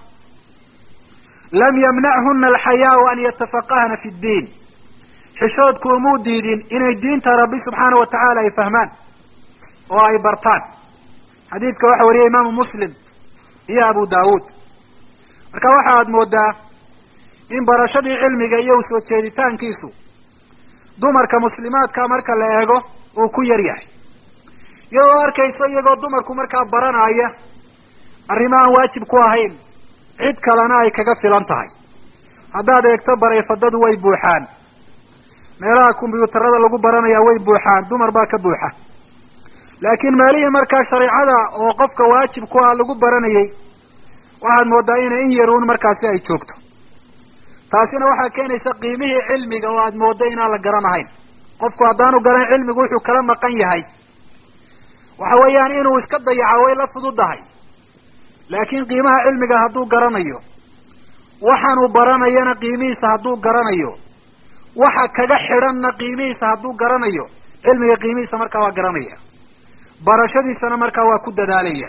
lam yamnachuna alxayaau an yatafaqahna fi ddiin xishoodku umuu diidin inay diinta rabbi subxaana wa tacaala ay fahmaan oo ay bartaan xadiidka waxa wariyay imaamu muslim iyo abu daawuud marka waxa aad moodaa in barashadii cilmiga iyo usoo jeeditaankiisu dumarka muslimaadka marka la eego uu ku yar yahay iyadoo arkayso iyagoo dumarku markaa baranaya arrimo aan waajib ku ahayn cid kalena ay kaga filan tahay haddaad eegto barayfadadu way buuxaan meelaha kombyuutarada lagu baranaya way buuxaan dumar baa ka buuxa laakiin meelihii markaa shareecada oo qofka waajib ku ah lagu baranayay waxaad moodaa inay in yaruun markaasi ay joogto taasina waxaa keenaysa qiimihii cilmiga oo aad mooddo inaan la garanahayn qofku haddaanu garan cilmigu wuxuu kala maqan yahay waxa weeyaan inuu iska dayaco way la fududahay laakiin qiimaha cilmiga hadduu garanayo waxaanuu baranayana qiimihiisa hadduu garanayo waxa kaga xidhanna qiimihiisa hadduu garanayo cilmiga qiimihiisa markaa waa garanaya barashadiisana markaa waa ku dadaalaya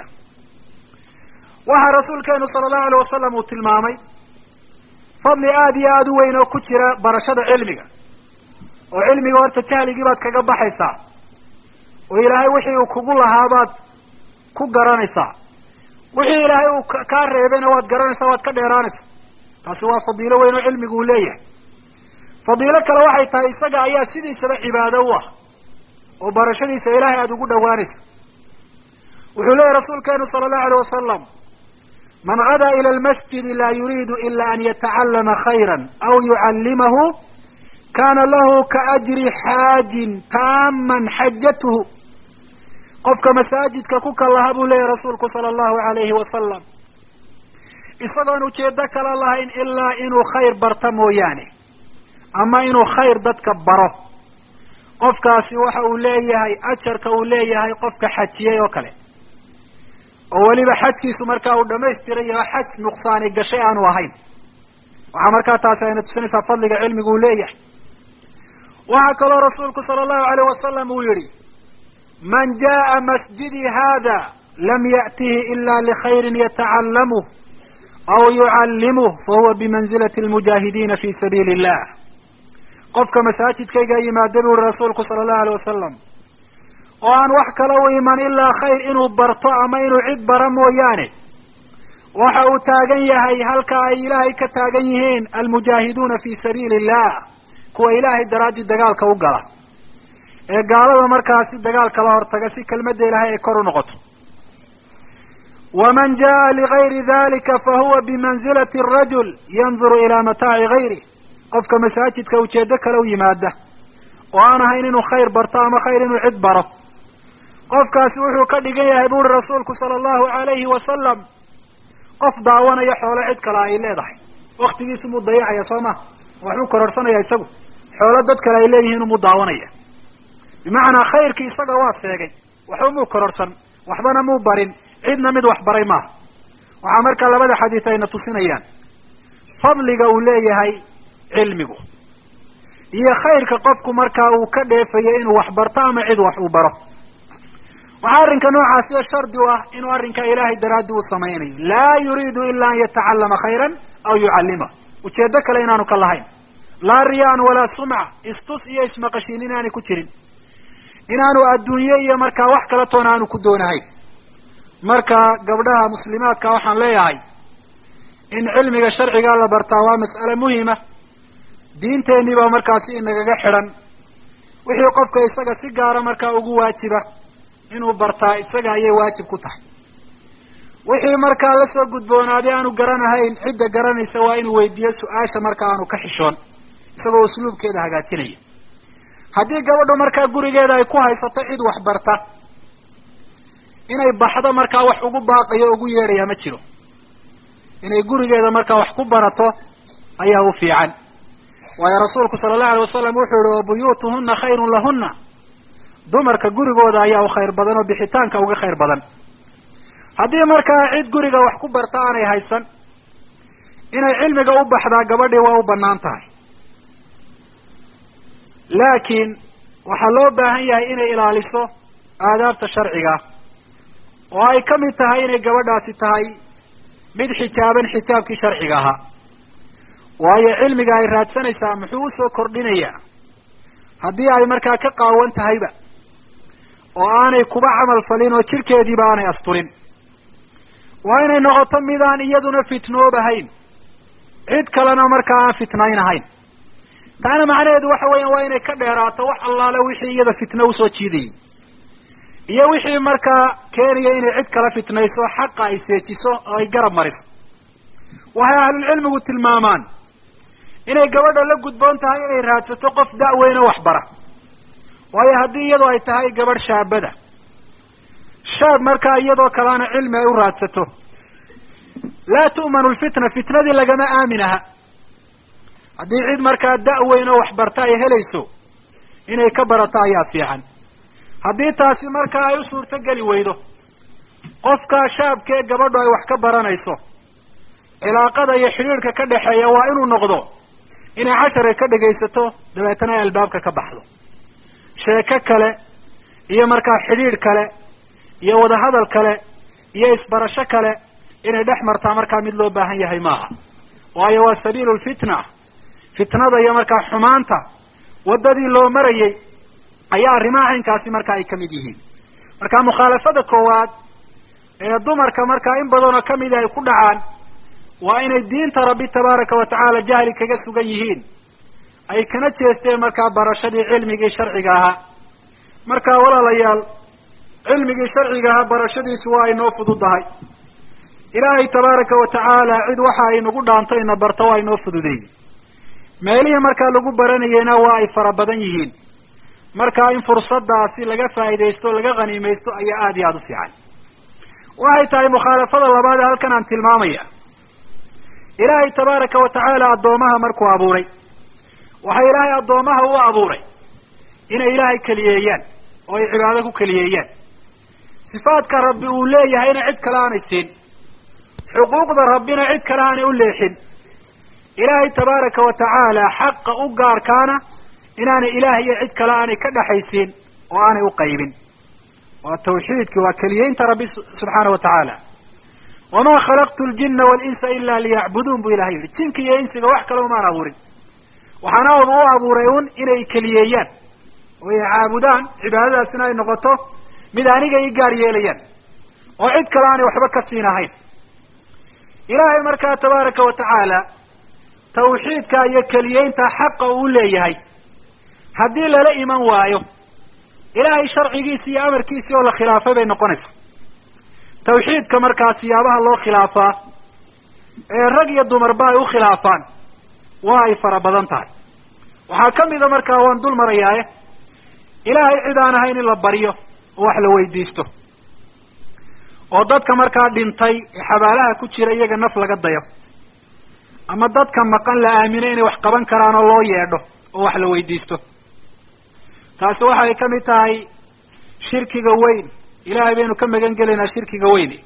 waxaa rasuulkeenu sala allahu alayh wasalam uu tilmaamay fadli aada iyo aada u weyn oo ku jira barashada cilmiga oo cilmiga horta jahligii baad kaga baxaysaa oo ilaahay wixii uu kugu lahaabaad ku garanaysaa wixii ilaahay uu kaa reebayna waad garanaysaa waad ka dheeraanaysaa taasi waa fadiilo weyn oo cilmigu uu leeyahay fadiilo kale waxay tahay isaga ayaa sidiisaba cibaado u ah oo barashadiisa ilaahay aada ugu dhawaanaysa wuxuu leeyahy rasuulkeenu sala allahu alayh wasalam man gadaa ila almasjidi laa yuriidu ila an yatacallama khayra aw yucallimahu kana lahu kaajri xaajin taaman xajatuhu qofka masaajidka ku kalaha buu leeyahy rasuulku sala allahu alayhi wasalam isagoon ujeedo kala lahayn ilaa inuu khayr barta mooyaane ama inuu khayr dadka baro qofkaasi waxa uu leeyahay ajarka uu leeyahay qofka xajiyey oo kale oo weliba xajkiisu markaa uu dhamaystiran yaho xaj nuqsaani gashay aanu ahayn waxaa markaa taasi ayna tusinaysaa fadliga cilmigu uu leeyahay waxaa kaloo rasuulku sala allahu alayh wasalam uu yihi man jaa masjidii hada lam ya'tihi ila likhayrin yatacallamuh aw yucallimuh fahuwa bimanzilati almujaahidiina fi sabiili illah qofka masaajidkayga yimaada bu uri rasuulku sala allahu alayh wasalam oo aan wax kala u iman ilaa khayr inuu barto ama inuu cid bara mooyaane waxa uu taagan yahay halka ay ilaahay ka taagan yihiin almujaahiduuna fi sabiili illah kuwa ilaahay daraadii dagaalka u gala ee gaalada markaasi dagaalka la hortaga si kelmadda ilaahay ay kor u noqoto waman jaa ligayri dalika fahuwa bimanzilati arajul yanduru ilaa mataaci gayri qofka masaajidka ujeedo kale u yimaada oo aan ahayn inuu khayr barto ama khayr inuu cid baro qofkaasi wuxuu ka dhigan yahay bu uri rasuulku sala allahu alayhi wasalam qof daawanaya xoolo cid kale ay leedahay waktigiisu muu dayacaya soo ma waxbuu kororsanaya isagu xoolo dad kale ay leeyihiin umuu daawanaya bimacnaa khayrkii isaga waa sheegay waxba muu kororsan waxbana muu barin cidna mid wax baray maaha waxaa markaa labada xadiis ayna tusinayaan fadliga uu leeyahay cilmigu iyo khayrka qofku markaa uu ka dheefayo inuu wax barto ama cid wax uu baro waxaa arrinka noocaasi shardi u ah inuu arrinkaa ilaahay daraaddi uu samaynayo laa yuriidu ila an yatacallama khayran aw yucallima ujeedo kale inaanu ka lahayn laa riyaan walaa sumca istus iyo ismaqashiin inaanay ku jirin inaanu adduunye iyo markaa wax kala toona aanu ku doonahayn marka gabdhaha muslimaadka waxaan leeyahay in cilmiga sharcigaa la bartaa waa mas'ale muhima diinteenii baa markaasi inagaga xidhan wixii qofka isaga si gaara markaa ugu waajiba inuu bartaa isaga ayay waajib ku tahay wixii markaa lasoo gudboonaaday aanu garanahayn cidda garanaysa waa inuu weydiiyo su-aasha marka aanu ka xishoon isagoo usluubkeeda hagaajinaya haddii gabadhu markaa gurigeeda ay ku haysato cid wax barta inay baxdo markaa wax ugu baaqayo o ugu yeedhaya ma jiro inay gurigeeda markaa wax ku barato ayaa u fiican waayo rasuulku sala allahu alay wasalam wuxuu yihi wabuyuutuhuna khayrun lahuna dumarka gurigooda ayaa u khayr badan oo bixitaanka uga khayr badan haddii markaa cid guriga wax ku barta aanay haysan inay cilmiga u baxdaa gabadhii waa u banaan tahay laakiin waxaa loo baahan yahay inay ilaaliso aadaabta sharciga oo ay ka mid tahay inay gabadhaasi tahay mid xijaaban xijaabkii sharciga ahaa waayo cilmiga ay raadsanaysaa muxuu usoo kordhinayaa haddii ay markaa ka qaawan tahayba oo aanay kuba camal falin oo jirkeediiba aanay asturin waa inay noqoto midaan iyaduna fitnoobahayn cid kalena markaa aan fitnaynahayn taana macnaheedu waxa weya waa inay ka dheeraato wax allaale wixii iyada fitno usoo jiidayay iyo wixii markaa keenaya inay cid kala fitnayso xaqa ay seejiso oo ay garab mariso waxay ahlulcilmigu tilmaamaan inay gabadha la gudboon tahay inay raadsato qof da-weyn oo waxbara waayo haddii iyadoo ay tahay gabadh shaabada shaab markaa iyadoo kalena cilmi ay u raadsato laa tu'manu lfitna fitnadii lagama aamin aha haddii cid markaa da-weyn oo waxbarta ay helayso inay ka barato ayaa fiican haddii taasi markaa ay u suurto geli weydo qofka shaabkee gabadhu ay wax ka baranayso cilaaqada iyo xidhiidhka ka dhexeeya waa inuu noqdo inay casharka ka dhegaysato dabeetana ay albaabka ka baxdo sheeko kale iyo markaa xidhiidh kale iyo wadahadal kale iyo isbarasho kale inay dhex martaa markaa mid loo baahan yahay maaha waayo waa sabiilu lfitna fitnada iyo markaa xumaanta waddadii loo marayay ayaa arrimaha caynkaasi marka ay kamid yihiin marka mukhaalafada koowaad ee dumarka markaa in badanoo kamid ay ku dhacaan waa inay diinta rabbi tabaaraka wa tacaala jahli kaga sugan yihiin ay kana jeesteen markaa barashadii cilmigii sharciga ahaa marka walaalayaal cilmigii sharciga ahaa barashadiisu waa inoo fududahay ilaahay tabaaraka wa tacaala cid waxa ay nagu dhaanto ina barto waa inoo fududeeyey meelihii markaa lagu baranayeyna waa ay fara badan yihiin marka in fursadaasi laga faa'iidaysto laga khaniimaysto ayaa aada iyo aada u fiican waxay tahay mukhaalafada labaad ee halkan aan tilmaamaya ilaahay tabaaraka wa tacaala addoomaha markuu abuuray waxa ilaahay addoomaha u abuuray inay ilaahay keliyeeyaan oo ay cibaado ku keliyeeyaan sifaadka rabbi uu leeyahayna cid kale aanay siin xuquuqda rabbina cid kale aanay u leexin ilaahay tabaaraka wa tacaala xaqa u gaarkaana inaanay ilaah iyo cid kale aanay ka dhexaysiin oo aanay u qaybin waa tawxiidki waa keliyeynta rabbi subxaana wa tacaala wamaa khalaqtu ljina walinsa ila liyacbuduun bu ilahay yihi jinka iyo insiga wax kale umaan abuurin waxaana u abuuray un inay keliyeeyaan oo ay caabudaan cibaadadaasina ay noqoto mid aniga i gaar yeelayaan oo cid kale aanay waxba ka siin ahayn ilaahay markaa tabaaraka wa tacaala tawxiidka iyo keliyeynta xaqa uu leeyahay haddii lala iman waayo ilaahay sharcigiisi iyo amarkiisii oo la khilaafay bay noqonaysa tawxiidka markaa siyaabaha loo khilaafaa ee rag iyo dumarba ay u khilaafaan waa ay fara badan tahay waxaa kamida markaa waan dul marayaaye ilaahay cid aan ahayn in la baryo oo wax la weydiisto oo dadka markaa dhintay ee xabaalaha ku jira iyaga naf laga dayo ama dadka maqan la aamino inay wax qaban karaan oo loo yeedho oo wax la weydiisto taasi waxay kamid tahay shirkiga weyn ilahay baynu ka magan gelaynaa shirkiga weyne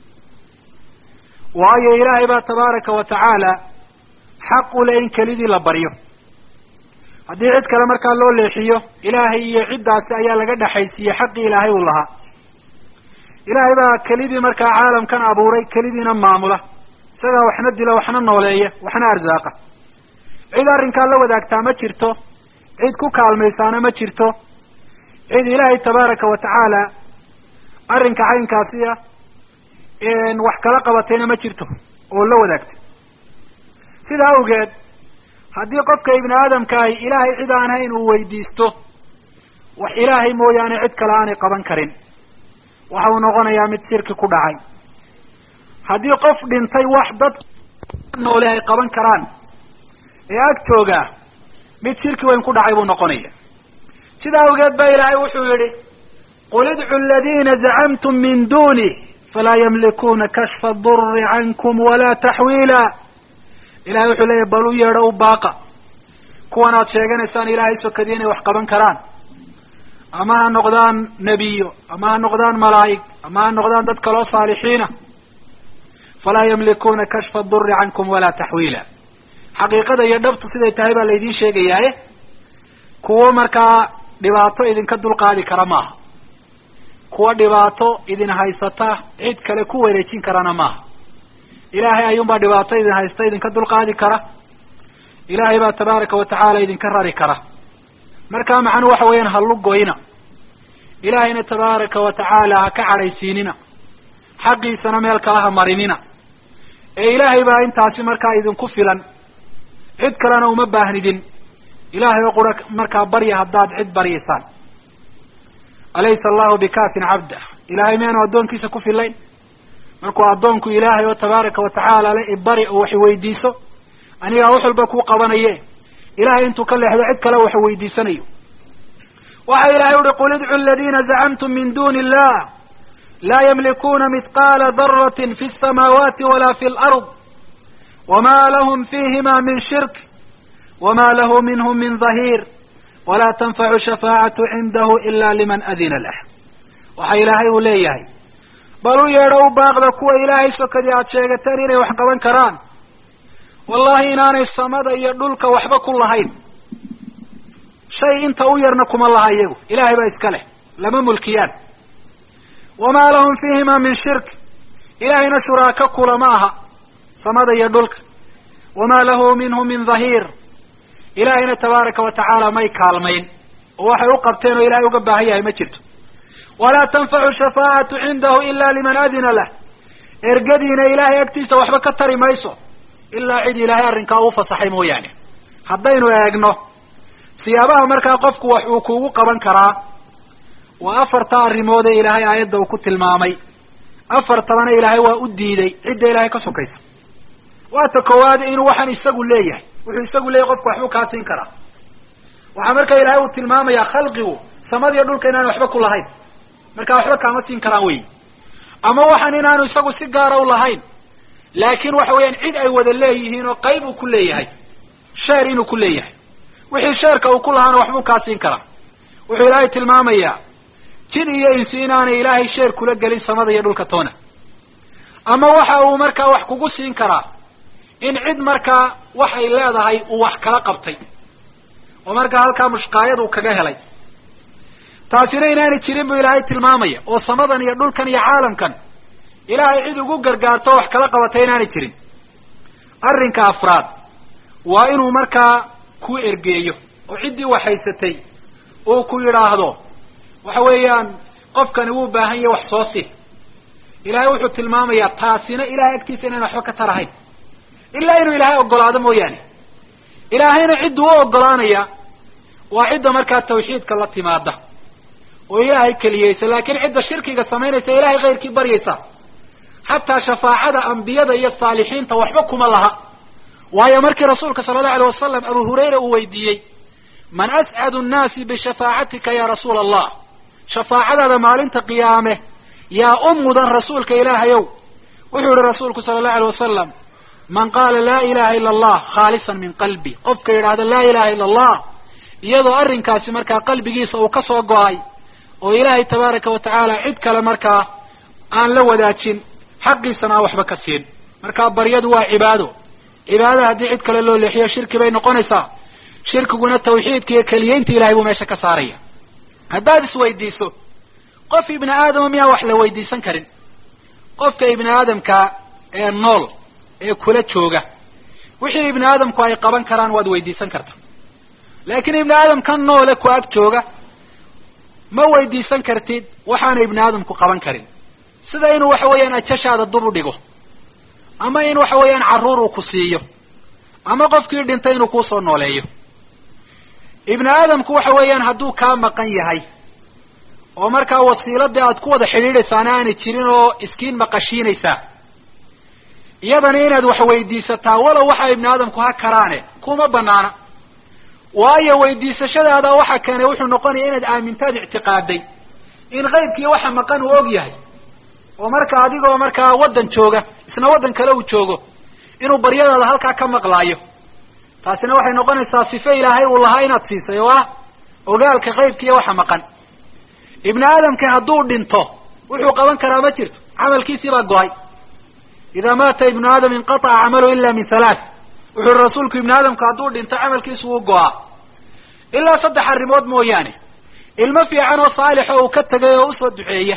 waayo ilaahay baa tabaaraka wa tacaala xaq u le in kelidii la baryo haddii cid kale markaa loo leexiyo ilaahay iyo ciddaasi ayaa laga dhexaysiiyey xaqii ilaahay uu lahaa ilaahay baa kelidii markaa caalamkan abuuray kelidiina maamula isagaa waxna dila waxna nooleeya waxna arsaaqa cid arrinkaa la wadaagtaa ma jirto cid ku kaalmaysaana ma jirto cid ilaahay tabaaraka wa tacaala arrinka caynkaasiya wax kala qabatayna ma jirto oo la wadaagtay sidaa awgeed haddii qofka ibni aadamkaahi ilaahay cid aan hayn uu weydiisto wax ilaahay mooyaane cid kale aanay qaban karin waxa uu noqonayaa mid shirki ku dhacay haddii qof dhintay wax dad noole ay qaban karaan ee agtooga mid shirki weyn ku dhacay buu noqonaya sidaa awgeed ba ilaahay wuxuu yihi qul idcu aladina zacamtum min duni falaa yamlikuuna kashfa duri cankum walaa taxwiila ilahay wuxuu leeyahy bal u yeedho u baaqa kuwan aad sheeganaysaan ilaahay sokadii inay wax qaban karaan ama ha noqdaan nebiyo ama ha noqdaan malaa'ig ama ha noqdaan dad kaloo saalixiina falaa yamlikuuna kashfa duri cankum walaa taxwiila xaqiiqada iyo dhabtu siday tahay baa laydin sheegayaaye kuwo markaa dhibaato idinka dulqaadi kara maaha kuwa dhibaato idin haysata cid kale ku wareejin karana maaha ilaahay ayuunbaa dhibaato idin haysta idinka dulqaadi kara ilaahay baa tabaaraka wa tacaala idinka rari kara markaa macnuu waxa weeyaan hallugoyna ilaahayna tabaaraka wa tacaala ha ka cadhaysiinina xaqiisana meel kale ha marinina ee ilaahay baa intaasi markaa idinku filan cid kalena uma baahnidin ilaahay oo qura markaa barya haddaad cid baryaysaan alaysa allahu bikafin cabda ilahay miyaanu addoonkiisa ku filayn markuu addoonku ilaahay oo tabaaraka wa tacaala le ibari oo wax weydiiso anigaa wax walba ku qabanaye ilahay intuu ka leexdo cid kale wax weydiisanayo waxa ilahay uhi qul idcu aladina zacamtum min duni illah laa yamlikuuna mithqaala daratin fi samaawaati wala fi lard wma lahm fihima min shirk wma lahu minhm min dhahir wala tanfacu shafaacatu cindahu ila liman adina lah waxa ilaahay uu leeyahay bal u yeedho u baaqda kuwa ilaahay sokadii aad sheegateen inay wax qaban karaan wallahi inaanay samada iyo dhulka waxba ku lahayn shay inta u yarna kuma laha iyagu ilahay baa iska leh lama mulkiyaan wama lahum fihima min shirk ilahayna shuraako kulama aha samada iyo dhulka wama lahu minhu min dhahiir ilaahayna tabaaraka wa tacaala may kaalmayn oo waxay u qabteen oo ilahay uga baahan yahay ma jirto walaa tanfacu shafaacatu cindahu ila liman adina lah ergadiina ilahay agtiisa waxba ka tari mayso ilaa cid ilaahay arrinkaa uu fasaxay mooyaane haddaynu eegno siyaabaha markaa qofku wax uu kugu qaban karaa waa afarta arrimood ee ilaahay aayadda uu ku tilmaamay afartabana ilaahay waa u diiday cidda ilahay ka sokaysa waa ta koowaad inuu waxaan isagu leeyahay wuxuu isagu leeyahy qofku waxbuu kaa siin karaa waxaa marka ilaahay uu tilmaamayaa khalqigu samadiyo dhulka inaan waxba ku lahayn marka waxba kaama siin karaan wey ama waxaan inaanu isagu si gaara u lahayn laakin waxa weeyaan cid ay wada leeyihiin oo qayb uu ku leeyahay sheer inuu ku leeyahay wixii sheerka uu ku lahaana waxbuu kaa siin karaa wuxuu ilaahay tilmaamayaa jin iyo insi inaanay ilaahay sheer kula gelin samada iyo dhulka toona ama waxa uu markaa wax kugu siin karaa in cid markaa waxay leedahay uu wax kala qabtay oo markaa halkaa mushqaayad uu kaga helay taasina inaanay jirin buu ilaahay tilmaamaya oo samadan iyo dhulkan iyo caalamkan ilaahay cid ugu gargaarto wax kala qabatay inaanay jirin arrinka afraad waa inuu markaa ku ergeeyo oo ciddii wax haysatay uu ku yidhaahdo waxa weeyaan qofkani wuu baahan yahay wax soo si ilahay wuxuu tilmaamayaa taasina ilahay agtiisa inaan waxba ka tarahayn ilaa inuu ilaahay ogolaado mooyaane ilaahayna cidduu u ogolaanaya waa cidda markaa tawxiidka la timaada oo ilaahay keliyeysa laakiin cidda shirkiga samaynaysa ilahay kayrkii baryaysa xataa shafaacada ambiyada iyo saalixiinta waxba kuma laha waayo markii rasuulka sala allahu alay wasalam abu hurayra uu weydiiyey man ascadu nnaasi bishafaacatika ya rasuula allah shafaacadaada maalinta qiyaame yaa u mudan rasuulka ilaahayow wuxuu yihi rasuulku sala allahu alay wasalam man qaala laa ilaha ila allah khaalisan min qalbi qofka yidhaahda laa ilaha ila allah iyadoo arrinkaasi markaa qalbigiisa uu ka soo go-ay oo ilaahay tabaaraka wa tacaala cid kale markaa aan la wadaajin xaqiisana aan waxba ka siin markaa baryadu waa cibaado cibaadada haddii cid kale loo leexiyo shirki bay noqonaysaa shirkiguna tawxiidka iyo keliyeynta ilahay buu meesha ka saaraya haddaad isweydiiso qof ibni aadama miyaa wax la weydiisan karin qofka ibni aadamka ee nool ee kula jooga wixii ibni aadamku ay qaban karaan waad weydiisan karta laakiin ibni aadamkan noole ku ag jooga ma weydiisan kartid waxaana ibni aadamku qaban karin sida inuu waxa weeyaan ajashaada dub u dhigo ama in waxa weeyaan carruur uu ku siiyo ama qofkii dhintay inuu kuusoo nooleeyo ibni aadamku waxa weeyaan hadduu kaa maqan yahay oo markaa wasiiladii aad ku wada xidhiidhaysaana aanay jirin oo iskiin maqashiinaysaa iyadana inaad wax weydiisataa walow waxa ibni aadamku ha karaane kuma banaana waayo weydiisashadaada waxa keenay wuxuu noqonaya inaad aamintaad ictiqaaday in qaybkii waxa maqan uu og yahay oo marka adigoo markaa waddan jooga isna waddan kale uu joogo inuu baryadaada halkaa ka maqlaayo taasina waxay noqonaysaa sife ilaahay uu lahaa inaad siisay oo ah ogaalka qaybkiiyo waxa maqan ibni aadamki hadduu dhinto wuxuu qaban karaa ma jirto camalkiisii baa go-ay idaa maata ibnu aadam inqataca camalu ila min halaath wuxuu rasuulku ibni aadamku hadduu dhinto camalkiisu wuu go-aa ilaa saddex arrimood mooyaane ilmo fiican oo saalixo uu ka tegay oo usoo duceeya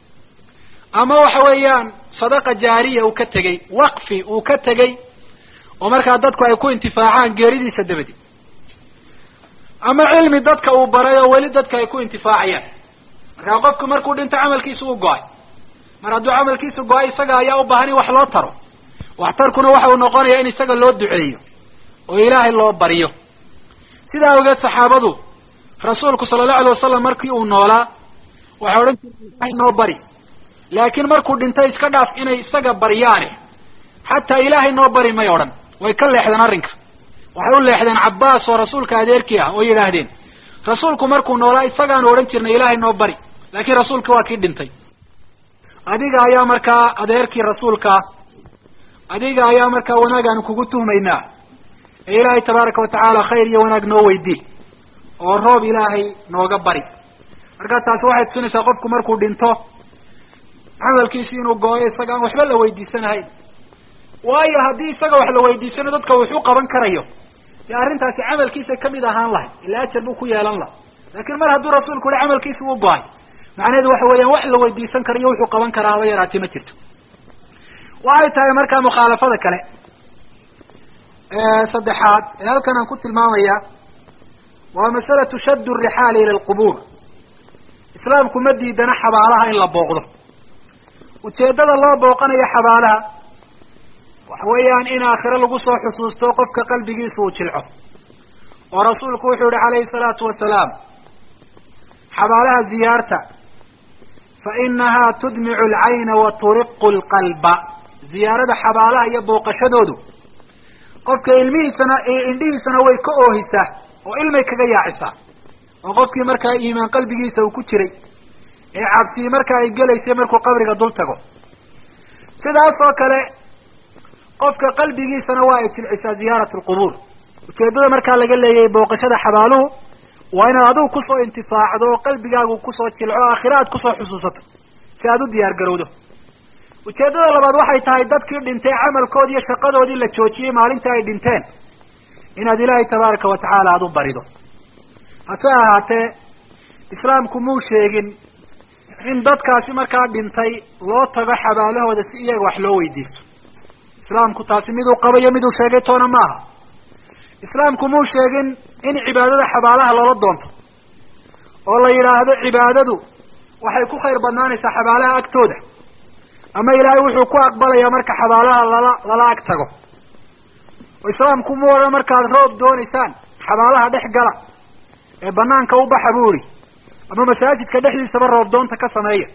ama waxa weeyaan sadaqa jaariya uu ka tegey waqfi uu ka tegey oo markaa dadku ay ku intifaacaan geeridiisa dabadi ama cilmi dadka uu baray oo weli dadka ay ku intifaacayaan markaa qofku markuu dhinto camalkiisa uu go-ay mar hadduu camalkiisa go-ay isaga ayaa u baahan in wax loo taro waxtarkuna waxa uu noqonayaa in isaga loo duceeyo oo ilaahay loo baryo sidaa awgeed saxaabadu rasuulku sala allahu alay wasalam markii uu noolaa waxay odhan jireen ilahay noo bari laakiin markuu dhintay iska dhaaf inay isaga baryaane xataa ilaahay noo bari may odhan way ka leexdeen arrinka waxay u leexdeen cabbaas oo rasuulka adeerkii ah oo yidhaahdeen rasuulku markuu noolaa isagaanu odhan jirnay ilaahay noo bari laakiin rasuulki waa kii dhintay adiga ayaa markaa adeerkii rasuulkaa adiga ayaa markaa wanaag aanu kugu tuhmaynaa ee ilaahay tabaaraka watacaala khayr iyo wanaag noo weydii oo roob ilaahay nooga bari markaa taasi waxay tusinaysaa qofku markuu dhinto camalkiisi inuu gooyo isaga aan waxba la weydiisanahayn waayo haddii isaga wax la weydiisano dadka wuxuu qaban karayo dee arrintaasi camalkiisa kamid ahaan lahay ila ajar buu ku yeelan laha laakiin mar hadduu rasuulku yihi camalkiisi uu go-ay macnaheedu waxa weeyaan wax la weydiisan karayo wuxuu qaban karaa haba yaraatee ma jirto waxay tahay markaa mukhaalafada kale saddexaad ee halkan aan ku tilmaamaya waa masalatu shadd rixaali ila alqubuur islaamku ma diidana xabaalaha in la booqdo ujeeddada loo booqanayo xabaalaha waxa weeyaan in aakhiro lagu soo xusuusto qofka qalbigiisa uu jilco oo rasuulku wuxuu yihi calayhi salaatu wasalaam xabaalaha ziyaarta fa inahaa tudmicu alcayna wa turiqu lqalba ziyaarada xabaalaha iyo booqashadoodu qofka ilmihiisana indhihiisana way ka oohisaa oo ilmay kaga yaacisaa oo qofkii markaa iimaan qalbigiisa uu ku jiray ee cabsii markaa ay gelaysay markuu qabriga dul tago sidaas oo kale qofka qalbigiisana waa ay jilcisaa ziyaarat alqubuur ujeeddada markaa laga leeyahay booqashada xabaaluhu waa inaad adigu kusoo intifaacdo oo qalbigaagu kusoo jilco aakhira aad kusoo xusuusato si aad u diyaar garowdo ujeeddada labaad waxay tahay dadkii dhintay camalkoodi iyo shaqadoodii la joojiyey maalintii ay dhinteen inaad ilaahay tabaaraka watacaala aada u barido hase ahaatee islaamku muu sheegin in dadkaasi markaa dhintay loo tago xabaalahooda si iyaga wax loo weydiisto islaamku taasi miduu qabayo miduu sheegay toona maaha islaamku muu sheegin in cibaadada xabaalaha loola doonto oo la yidhaahdo cibaadadu waxay ku khayr badnaanaysaa xabaalaha agtooda ama ilaahay wuxuu ku aqbalayaa marka xabaalaha lala lala ag tago oo islaamku mu odhan markaad roob doonaysaan xabaalaha dhex gala ee banaanka u baxa buu ihi ama masaajidka dhexdiisaba roob doonta ka sameeya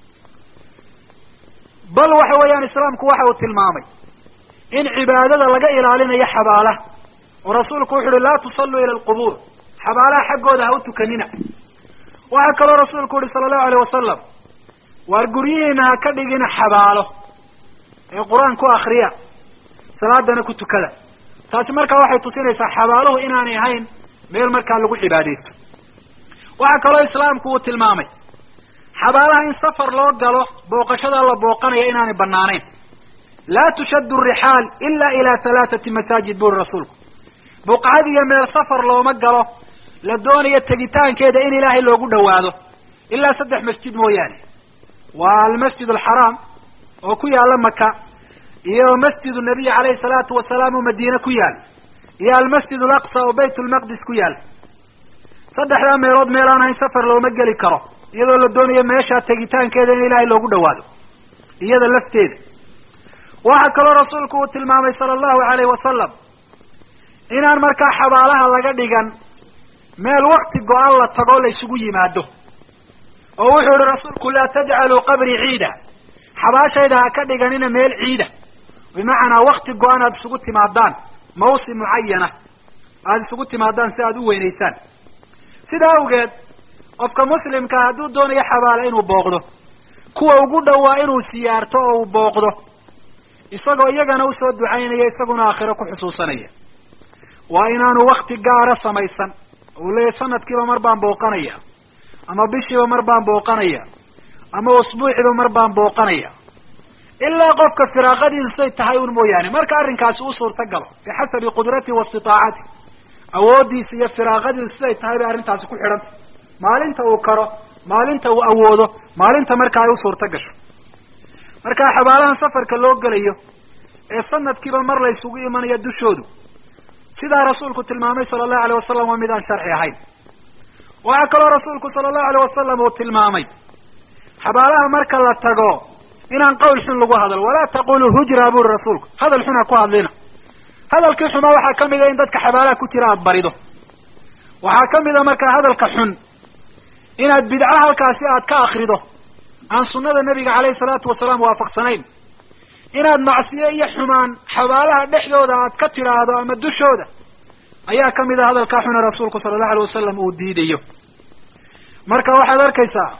bal waxa weeyaan islaamku waxa uu tilmaamay in cibaadada laga ilaalinayo xabaalaha oo rasuulku wuxu uhi laa tusalluu ila alqubuur xabaalaha xaggooda ha u tukanina waxaa kaloo rasuulku uhi sala allahu alayh wasalam waar guryihiina ha ka dhigina xabaalo ee qur-aan ku akriya salaadana ku tukada taasi markaa waxay tusinaysaa xabaaluhu inaanay ahayn meel markaa lagu cibaadaysto waxaa kaloo islaamku uu tilmaamay xabaalaha in safar loo galo booqashada la booqanaya inaanay banaanayn laa tushaddu rixaal ila ila halaathati masaajid buri rasuulku buqcad iyo meel safar looma galo la doonayo tegitaankeeda in ilaahay loogu dhawaado ilaa saddex masjid mooyaane waa almasjid alxaraam oo ku yaala maka iyo masjidu nabiy calayhi salaatu wasalaam oo madiine ku yaal iyo almasjid alaqsa oo bayt lmaqdis ku yaal saddexdaa meelood meel aan ahayn safar looma geli karo iyadoo la doonayo meesha tegitaankeeda in ilaahay loogu dhawaado iyada lafteeda waxaa kaloo rasuulku uu tilmaamay sala allahu alayhi wasalam inaan markaa xabaalaha laga dhigan meel wakti go-an la tago la isugu yimaado oo wuxuu ihi rasuulku laa tajcaluu qabrii ciida xabaashayda ha ka dhiganina meel ciida bimacnaa wakti go-an aada isugu timaadaan mawsim mucayana aada isugu timaadaan si aada u weynaysaan sidaa awgeed qofka muslimkaa hadduu doonayo xabaale inuu booqdo kuwa ugu dhowaa inuu siyaarto oo uu booqdo isagoo iyagana usoo ducaynaya isaguna aakhiro ku xusuusanaya waa inaanu wakti gaara samaysan uu leeyahy sanadkiiba mar baan booqanaya ama bishiiba mar baan booqanaya ama usbuuciiba mar baan booqanaya ilaa qofka firaaqadiisu say tahay un mooyaane marka arrinkaasi u suurta galo bixasabi qudratihi wa istitaacati awooddiisa iyo firaaqadiisu siday tahay bay arrintaasi ku xidhantay maalinta uu karo maalinta uu awoodo maalinta marka ay u suurta gasho marka xabaalahan safarka loo gelayo ee sanadkiiba mar la isugu imanaya dushoodu sidaa rasuulku tilmaamay sala allahu alayh wasalam waa mid aan sharci ahayn waxaa kaloo rasuulku sala allahu alayh wasalam uu tilmaamay xabaalaha marka la tago inaan qawl xun lagu hadlo walaa taqulu hujra buri rasuulku hadal xun ha ku hadlina hadalkii xumaa waxaa kamid a in dadka xabaalaha ku jira aada barido waxaa kamid a markaa hadalka xun inaad bidco halkaasi aad ka akrido aan sunnada nabiga caleyhi salaatu wasalaam waafaqsanayn inaad macsiyo iyo xumaan xabaalaha dhexdooda aad ka tidhaahdo ama dushooda ayaa kamid a hadalkaa xuna rasuulku sala allahu alay wasalam uu diidayo marka waxaad arkaysaa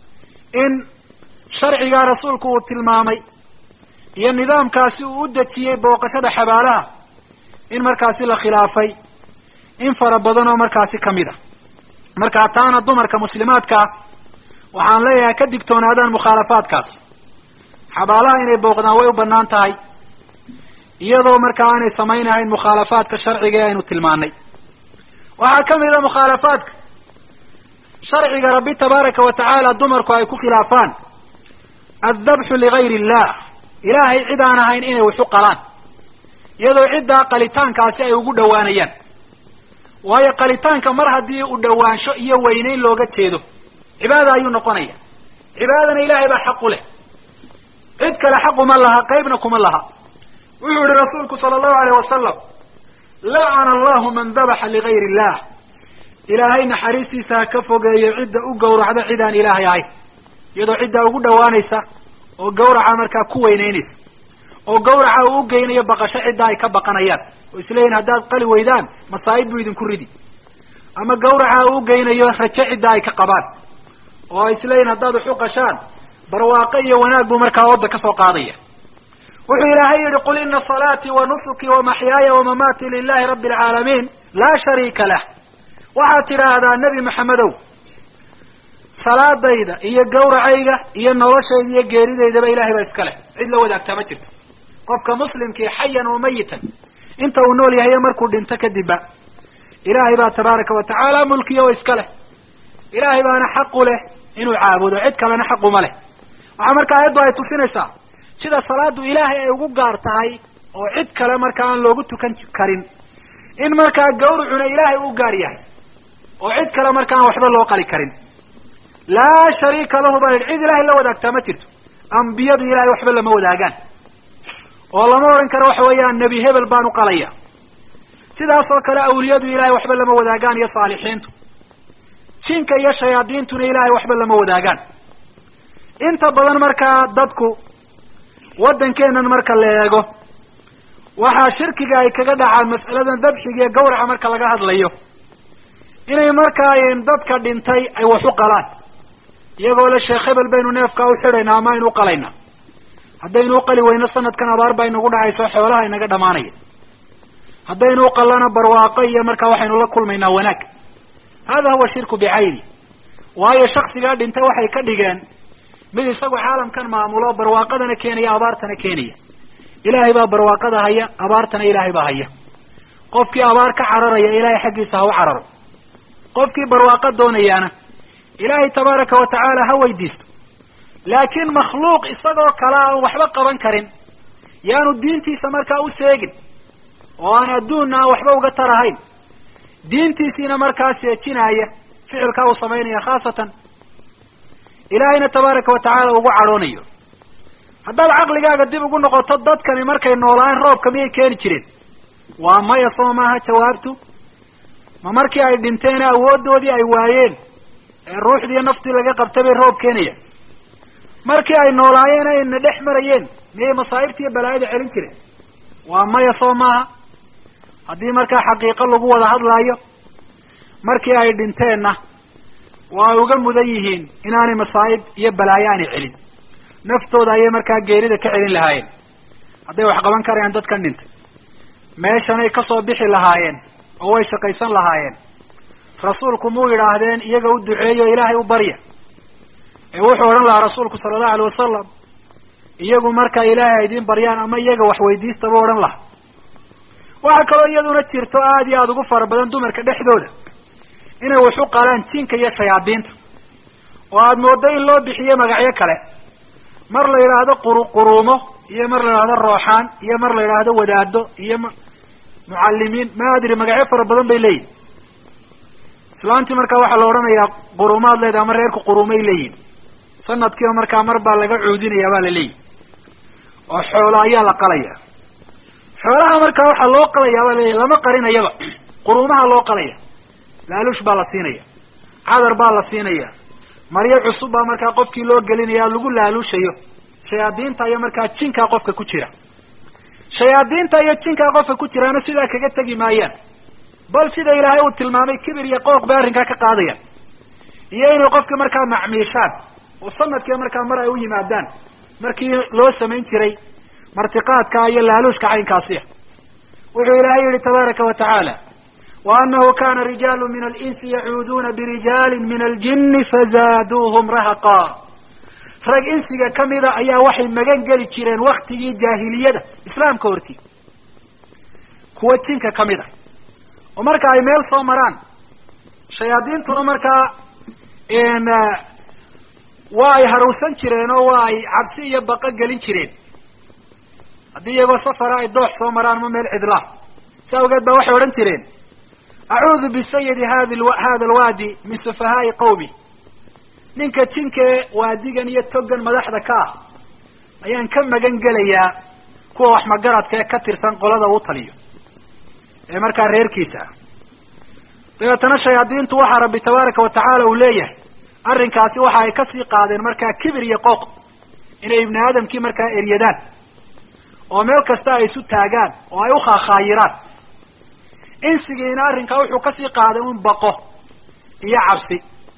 in sharcigaa rasuulku uu tilmaamay iyo nidaamkaasi uu u dejiyey booqashada xabaalaha in markaasi la khilaafay in fara badan oo markaasi kamid a markaa taana dumarka muslimaadkaa waxaan leeyahay ka digtoonaadaan mukhaalafaadkaas xabaalaha inay booqdaan way u banaan tahay iyadoo markaa aanay samaynahayn mukhaalafaadka sharciga ee aynu tilmaanay waxaa kamid a mukhaalafaadka sharciga rabbi tabaaraka wa tacaala dumarku ay ku khilaafaan addabxu ligayri illah ilaahay cid aan ahayn inay waxu qalaan iyadoo ciddaa qalitaankaasi ay ugu dhawaanayaan waayo qalitaanka mar haddii u dhawaansho iyo weyneyn looga jeedo cibaada ayuu noqonaya cibaadana ilaahay baa xaq u leh cid kale xaquma laha qeybna kuma laha wuxuu yihi rasuulku sala allahu alayh wasalam lacana allahu man dabaxa ligayri illah ilaahay naxariistiisa ha ka fogeeyo cidda u gawracda cid aan ilaahay ahayn iyadoo ciddaa ugu dhawaanaysa oo gawraca markaa ku weyneynaysa oo gawraca uu ugeynayo baqasho ciddaa ay ka baqanayaan oo isleeyihin haddaad qali weydaan masaa'ib buu idinku ridi ama gawraca uu ugeynayo rajo ciddaa ay ka qabaan oo ay isleeyihin haddaad wax u qashaan barwaaqo iyo wanaag buu markaa ooda kasoo qaadaya wuxuu ilaahay yihi qul ina salaatii wa nusuki wa maxyaaya wa mamaatii lilahi rabbi alcaalamiin laa shariika lah waxaad tidhaahdaa nebi maxamedow salaadayda iyo gawracayga iyo noloshayda iyo geeridaydaba ilahay baa iska leh cid la wadaagtaa ma jirto qofka muslimkii xayan oo mayitan inta uu nool yahay markuu dhinto kadibba ilaahay baa tabaaraka wa tacaala mulkiya oo iska leh ilaahay baana xaqu leh inuu caabudo cid kalena xaquma leh waxaa marka ayaddu ay tusinaysaa sida salaadu ilaahay ay ugu gaar tahay oo cid kale marka aan loogu tukan karin in markaa gawracuna ilaahay u gaar yahay oo cid kale marka aan waxba loo qali karin laa shariika lahu baa yidhi cid ilaahay la wadaagtaa ma jirto ambiyadu ilahay waxba lama wadaagaan oo lama odhan karo waxa weeyaan nebi hebel baan u qalaya sidaas oo kale awliyadu ilahay waxba lama wadaagaan iyo saalixiintu jinka iyo shayaadiintuna ilahay waxba lama wadaagaan inta badan markaa dadku waddankeenan marka la eego waxaa shirkiga ay kaga dhacaan mas'aladan dabxiga iyo gawraca marka laga hadlayo inay markaa dadka dhintay ay wax u qalaan iyagoo le sheekh hebel baynu neefkaa u xidhaynaa ama aynu uqalaynaa haddaynu uqali weyno sanadkan abaar ba inagu dhacayso xoolaha inaga dhamaanaya haddaynu uqalana barwaaqo iyo markaa waxaynu la kulmaynaa wanaag hada huwa shirku bicayni waayo shaksigaa dhintay waxay ka dhigeen mid isagu caalamkan maamulo barwaaqadana keenaya abaartana keenaya ilaahay baa barwaaqada haya abaartana ilaahay baa haya qofkii abaar ka cararaya ilaahay xaggiisa ha u cararo qofkii barwaaqo doonayaana ilaahay tabaaraka wa tacaala ha weydiisto laakiin makhluuq isagoo kale aan waxba qaban karin yaanu diintiisa markaa u seegin oo aan adduunna aan waxba uga tarahayn diintiisiina markaa seejinaya ficilkaa uu samaynaya khaasatan ilaahayna tabaaraka watacaala ugu cadhoonayo haddaad caqligaaga dib ugu noqoto dadkani markay noolaayeen roobka miyay keeni jireen waa maya soo maaha jawaabtu ma markii ay dhinteen awooddoodii ay waayeen ee ruuxdiiyo naftii laga qabtay bay roob keenaya markii ay noolaayeen ayna dhex marayeen miyay masaa'ibta iyo balaayada celin jireen waa maya soo maaha haddii markaa xaqiiqo lagu wada hadlaayo markii ay dhinteenna waa uga mudan yihiin inaanay masaa'ib iyo balaayo aanay celin naftooda ayay markaa geerida ka celin lahaayeen hadday wax qaban karayaan dadkan dhintay meeshanay kasoo bixi lahaayeen oo way shaqaysan lahaayeen rasuulku muu yidhaahdeen iyaga u duceeyo ilaahay u barya ee wuxuu odhan lahaa rasuulku sala allahu alay wasalam iyagu markaa ilaahay ay idiin baryaan ama iyaga wax weydiista buu odhan lahaa waxaa kaloo iyaduna jirto aada iyo aada ugu fara badan dumarka dhexdooda inay wax u qalaan jinka iyo shayaadiinta oo aada mooddo in loo bixiyo magacyo kale mar la yidhaahdo quru quruumo iyo mar la yidhahdo rooxaan iyo mar la yidhaahdo wadaado iyo m mucallimiin ma adri magacyo fara badan bay leeyihin islaantii markaa waxaa la odhanayaa quruumaad leedahay ama reerku quruumay leeyihin sanadkiiba markaa mar baa laga cuudinaya baa la leeyihi oo xoolo ayaa la qalaya xoolaha markaa waxaa loo qalaya baa laleeyahy lama qarinayaba quruumaha loo qalaya laaluush baa la siinaya cadar baa la siinaya maryo cusub baa markaa qofkii loo gelinaya lagu laaluushayo shayaadiinta iyo markaa jinkaa qofka ku jira shayaadiinta iyo jinkaa qofka ku jiraana sidaa kaga tegi maayaan bal sida ilaahay uu tilmaamay kibir iyo qooq bay arrinkaa ka qaadayaan iyo inay qofka markaa macmiishaan oo sanadkiiba markaa mar ay u yimaadaan markii loo samayn jiray martiqaadka iyo laaluushka caynkaasiya wuxuu ilaahay yihi tabaaraka wa tacaala wa anahu kana rijaalu min alinsi yacuuduuna birijaali min aljini fazaaduuhum rahaqa rag insiga kamida ayaa waxay magan geli jireen waktigii jaahiliyada islaamka hortii kuwa jinka kamid a oo marka ay meel soo maraan shayaadiintuna markaa waa ay harowsan jireen oo waa ay cabsi iyo baqa gelin jireen haddii iyagoo safara ay doox soo maraan ma meel cidlaa si awgeed ba waxay odhan jireen acuudu bisayidi hadi hada alwaadi min sufahaai qawmi ninka jinkee waadigan iyo togan madaxda ka ah ayaan ka magan gelayaa kuwa wax magaradka ee ka tirsan qolada uu taliyo ee markaa reerkiisa ah dabeetana shayaadiintu waxaa rabbi tabaaraka watacaala uu leeyahay arrinkaasi waxa ay kasii qaadeen markaa kibir iyo qooq inay ibni aadamkii markaa eryadaan oo meel kasta ay isu taagaan oo ay ukhaakhaayiraan insigiina arrinkaa wuxuu kasii qaaday un baqo iyo cabsi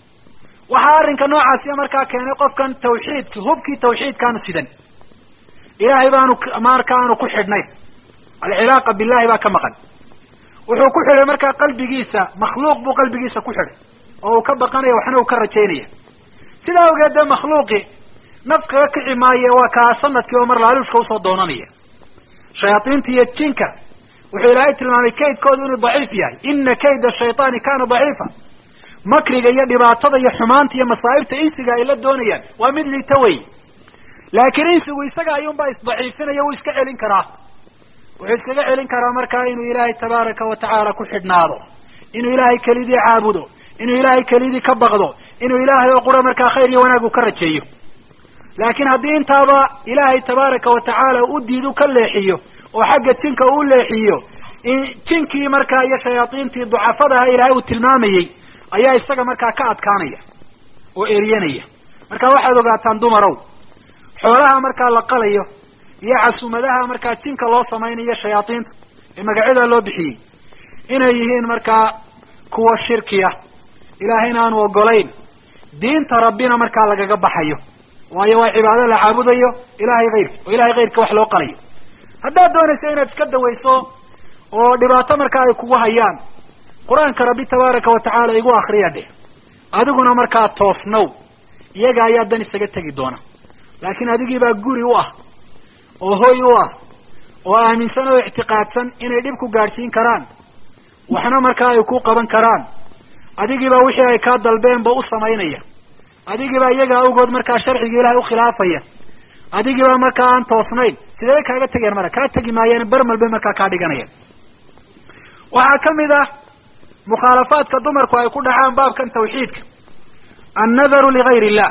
waxaa arrinka noocaasiya markaa keenay qofkan tawxiidki hubkii tawxiidkaanu sidan ilaahay baanu marka aanu ku xidhnayn alcilaaqa billahi baa ka maqan wuxuu ku xidhay markaa qalbigiisa makhluuq buu qalbigiisa ku xidhay oo uu ka baqanaya waxna uu ka rajaynaya sidaa awgeed dee makhluuqi naf kaga kici maaye waa kaa sanadkii oo mar laaluushka usoo doonanaya shayaadiinta iyo jinka wuxuu ilaahay tilmaamay kaydkoodu inuu daciif yahay ina kayda shayطaani kana daciifa makriga iyo dhibaatada iyo xumaanta iyo masaa'ibta insiga ay la doonayaan waa mid liita wey laakiin insigu isaga ayuunbaa isdaciifinaya wuu iska celin karaa wuxuu iskaga celin karaa markaa inuu ilaahay tabaaraka watacaala ku xidhnaado inuu ilaahay kelidii caabudo inuu ilaahay kelidii ka baqdo inuu ilaahay oo qura markaa khayr iyo wanaag uu ka rajeeyo laakiin haddii intaaba ilaahay tabaaraka watacaala u diidu ka leexiyo oo xagga jinka uu leexiyo jinkii markaa iyo shayaadiintii ducafadaha ilaahay uu tilmaamayey ayaa isaga markaa ka adkaanaya oo eryanaya marka waxaad ogaataan dumarow xoolaha markaa la qalayo iyo casumadaha markaa jinka loo samaynayo shayaadiinta ee magacyada loo bixiyey inay yihiin markaa kuwa shirkiya ilaahayna aanu ogolayn diinta rabbina markaa lagaga baxayo waayo waa cibaado la caabudayo ilahay kayrki oo ilahay kayrka wax loo qalayo haddaad doonayso inaad iska dawayso oo dhibaato markaa ay kugu hayaan qur-aanka rabbi tabaaraka watacaala igu akriya dheh adiguna markaa toosnow iyaga ayaa dan isaga tegi doona laakiin adigii baa guri u ah oo hoy u ah oo aaminsan oo ictiqaadsan inay dhib ku gaadhsiin karaan waxna markaa ay ku qaban karaan adigiibaa wixii ay kaa dalbeenba u samaynaya adigiibaa iyaga awgood markaa sharciga ilahay ukhilaafaya adigiiba markaa aan toosnayn sidee kaaga tegeen mara kaa tegi maayeen bermel bay markaa kaa dhiganayeen waxaa kamid ah mukhaalafaadka dumarku ay ku dhacaan baabkan tawxiidka annadaru ligayr illah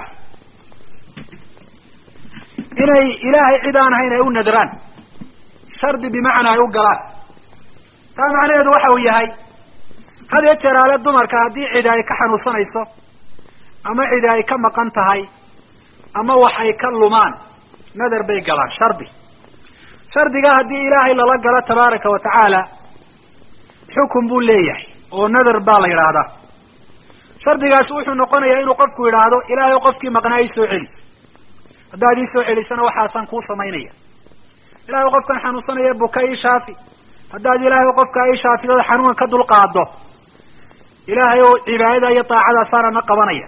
inay ilaahay cid aan ahayn ay u nadraan shardi bimacnaa ay u galaan taa macnaheedu waxa uu yahay had iyo jeer aale dumarka haddii cidi ay ka xanuunsanayso ama cidi ay ka maqan tahay ama wax ay ka lumaan nadar bay galaan shardi shardiga haddii ilaahay lala galo tabaaraka wa tacaala xukun buu leeyahay oo nadar baa la yidhaahdaa shardigaasi wuxuu noqonayaa inuu qofku yidhaahdo ilaahay qofkii maqnaa ii soo celi haddaad ii soo celisana waxaasaan kuu samaynaya ilahay qofkan xanuunsanaya buka ii shaafi haddaad ilaahay qofkaa ii shaafidada xanuunka ka dulqaado ilaahay oo cibaadada iyo daacadaasaanana qabanaya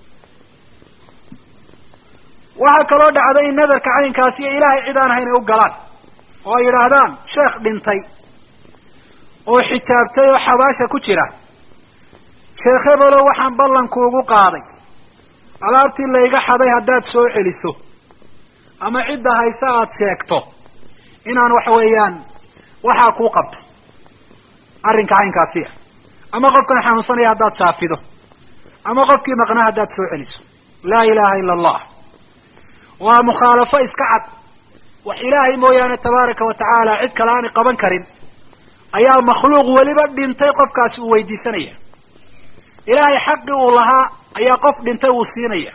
waxaa kaloo dhacda in nadarka caynkaasi iyo ilaahay cid aan ahayn ay u galaan oo ay yidhaahdaan sheekh dhintay oo xitaabtay oo xabaasha ku jira sheekh hebelo waxaan ballankuugu qaaday alaabtii layga xaday haddaad soo celiso ama cidda hayse aada sheegto inaan waxa weeyaan waxaa kuu qabto arrinka caynkaasi ah ama qofkan xanuunsanaya haddaad saafido ama qofkii maqnaa haddaad soo celiso laa ilaha ila allah waa mukhaalafo iska cad wax ilaahay mooyaane tabaaraka wa tacaala cid kale aanay qaban karin ayaa makhluuq weliba dhintay qofkaasi uu weydiisanaya ilaahay xaqii uu lahaa ayaa qof dhintay uu siinaya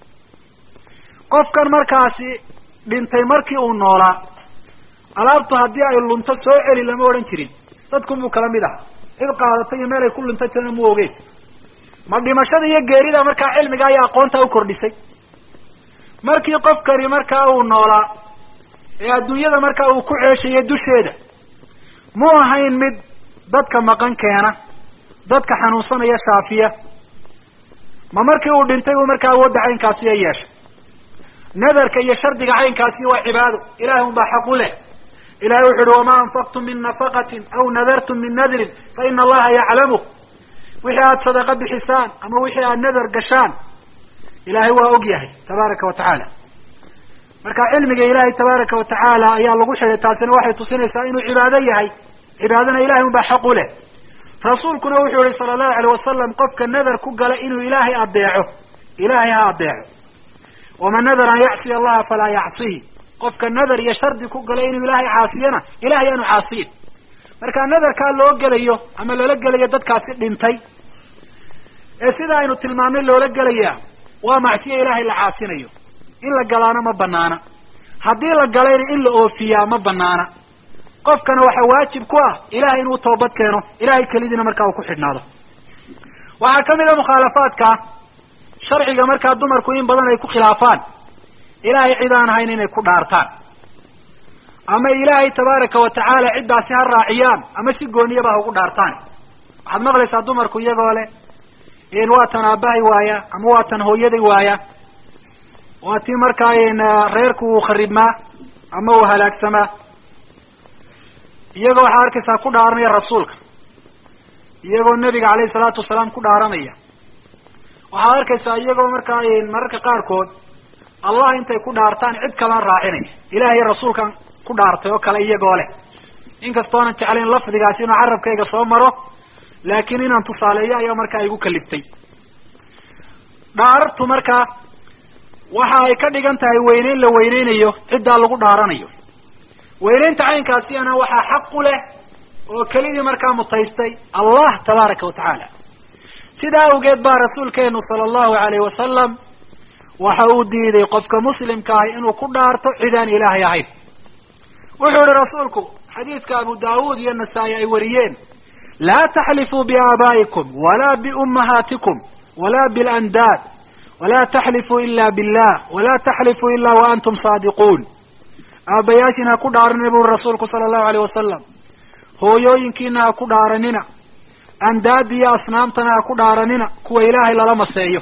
qofkan markaasi dhintay markii uu noolaa alaabtu haddii ay lunto soo celi lama odhan jirin dadkun buu kala mid aha cid qaadatay iyo meel ay ku lunta jirana mu ogeyn ma dhimashada iyo geerida markaa cilmiga iyo aqoonta u kordhisay markii qofkani markaa uu noolaa ee adduunyada markaa uu ku ceeshayo dusheeda mu ahayn mid dadka maqan keena dadka xanuunsanaya shaafiya ma markii uu dhintay uu markaa awoodda caynkaasiya yeeshay nadarka iyo shardiga caynkaasi waa cibaado ilahay un baa xaq u leh ilahay wuxu uhi wamaa anfaqtum min nafaqatin aw nadartum min nadrin fa ina allaha yaclamu wixii aada sadaqa bixisaan ama wixii aada nadar gashaan ilahay waa og yahay tabaaraka wa tacaala marka cilmiga ilahay tabaaraka wa tacaala ayaa lagu xidhay taasina waxay tusinaysaa inuu cibaado yahay cibaadana ilahay un baa xaq u leh rasuulkuna wuxuu yihi sala allahu alayh wasalam qofka nadar ku gala inuu ilaahay adeeco ilaahay ha adeeco waman nadar an yacsiya allaha falaa yacsihi qofka nadar iyo shardi ku gala inuu ilaahay caasiyana ilahay aanu caasiyin marka nadarkaa loo gelayo ama loola gelayo dadkaasi dhintay ee sida aynu tilmaamnay loola gelaya waa macsiyo ilaahay la caasinayo in la galaana ma banaana haddii la galayna in la oofiyaa ma banaana qofkana waxaa waajib ku ah ilahay inuu toobad keeno ilahay kelidiina markaa uu ku xidhnaado waxaa kamid a mukhaalafaadka sharciga markaa dumarku in badan ay ku khilaafaan ilahay cid aan ahayn inay ku dhaartaan ama ilaahay tabaaraka wa tacaala ciddaasi ha raaciyaan ama si gooniyaba ha ugu dhaartaan waxaad maqlaysaa dumarku iyagoo leh in waa tan aabahay waaya ama waa tan hooyaday waaya waa tii markaa reerku uu kharibmaa ama uu halaagsamaa iyagoo waxaa arkaysaa ku dhaaranaya rasuulka iyagoo nebiga alayhi salaatu wasalaam ku dhaaranaya waxaad arkaysaa iyagoo markaa mararka qaarkood allah intay ku dhaartaan cid kalan raacinaya ilahay rasuulkan ku dhaartay oo kale iyagoo leh inkastoonan jeclayn lafdigaasi inuu carabkayga soo maro laakiin inaan tusaaleeyo ayaa markaa igu kaliftay dhaarartu markaa waxa ay ka dhigan tahay weyneyn la weyneynayo ciddaa lagu dhaaranayo weyneynta caynkaasiyana waxaa xaq u leh oo kelidii markaa mutaystay allah tabaaraka wa tacaala sidaa awgeed baa rasuulkeenu sala allahu alayhi wasalam waxa uu diiday qofka muslimka ahi inuu ku dhaarto cidaan ilaahay ahayn wuxuu yihi rasuulku xadiidka abu daawuud iyo nasaa-i ay wariyeen laa taxlifuu biaabaa'ikum walaa biummahaatikum walaa bilandaad walaa taxlifuu ila billah walaa taxlifuu ila wa antum saadiquun aabayaashiina ha ku dhaaranina buri rasuulku sala allahu alayh wasalam hooyooyinkiina ha ku dhaaranina andaadi iyo asnaamtana ha ku dhaaranina kuwa ilaahay lala maseeyo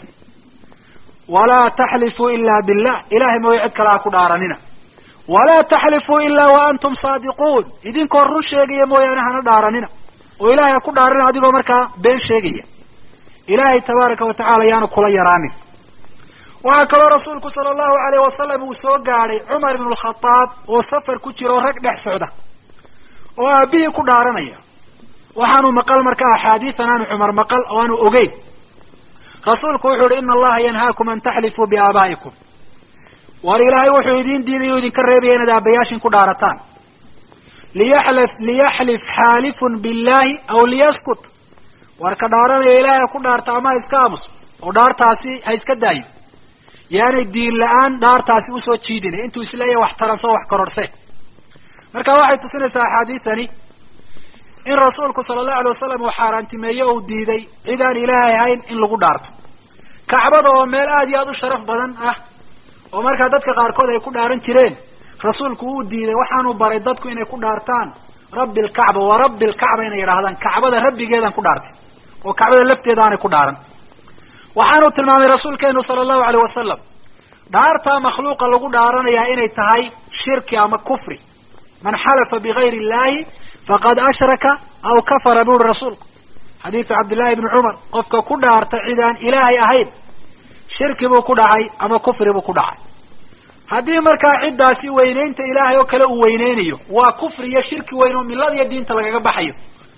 walaa taxlifuu ila billah ilahay mooye cid kale ha ku dhaaranina walaa taxlifuu ila wa antum saadiquun idinkoo run sheegaya mooyaane hana dhaaranina oo ilahay ha ku dhaaranina adigoo markaa been sheegaya ilaahay tabaaraka wa tacala yaanu kula yaraanin waxaa kaloo rasuulku sala allahu alayh wasalam uu soo gaadhay cumar ibn lkhadaab oo safar ku jira oo rag dhex socda oo aabihii ku dhaaranaya waxaanu maqal marka axaadiisan aanu cumar maqal oo aanu ogeyn rasuulku wuxuu yihi ina allaha yanhaakum an taxlifuu biaabaa'ikum war ilaahay wuxuu idin diiday o idinka reebaya inaad aabayaashin ku dhaarataan liyaxlif liyaxlif xaalifun billahi aw liyaskut war ka dhaaranaya ilaahay ku dhaarta ama ha iska aamuso oo dhaartaasi ha iska daayo yaanay diin la-aan dhaartaasi usoo jiidina intuu isleeyahy wax taranso wax kororhse marka waxay tusinaysaa axaadiisani in rasuulku sala allahu alay wasalam uu xaaraantimeeye uu diiday cid aan ilaahay ahayn in lagu dhaarto kacbada oo meel aada iyo aada u sharaf badan ah oo markaa dadka qaarkood ay ku dhaaran jireen rasuulku uu diiday waxaanu baray dadku inay ku dhaartaan rabbi alkacba wa rabbi alkacba inay yidhaahdaan kacbada rabbigeedaan ku dhaartay oo kacbada lafteeda aanay ku dhaaran waxaanu tilmaamay rasuulkeenu sala allahu alayh wasalam dhaartaa makhluuqa lagu dhaaranayaa inay tahay shirki ama kufri man xalafa bigayri illahi faqad ashraka aw kafara buri rasuulku xadiidu cabdillahi ibni cumar qofka ku dhaarta cid aan ilaahay ahayn shirki buu ku dhacay ama kufri buu ku dhacay haddii markaa ciddaasi weyneynta ilaahay oo kale uu weyneynayo waa kufri iyo shirki weyn oo milada iyo diinta lagaga baxayo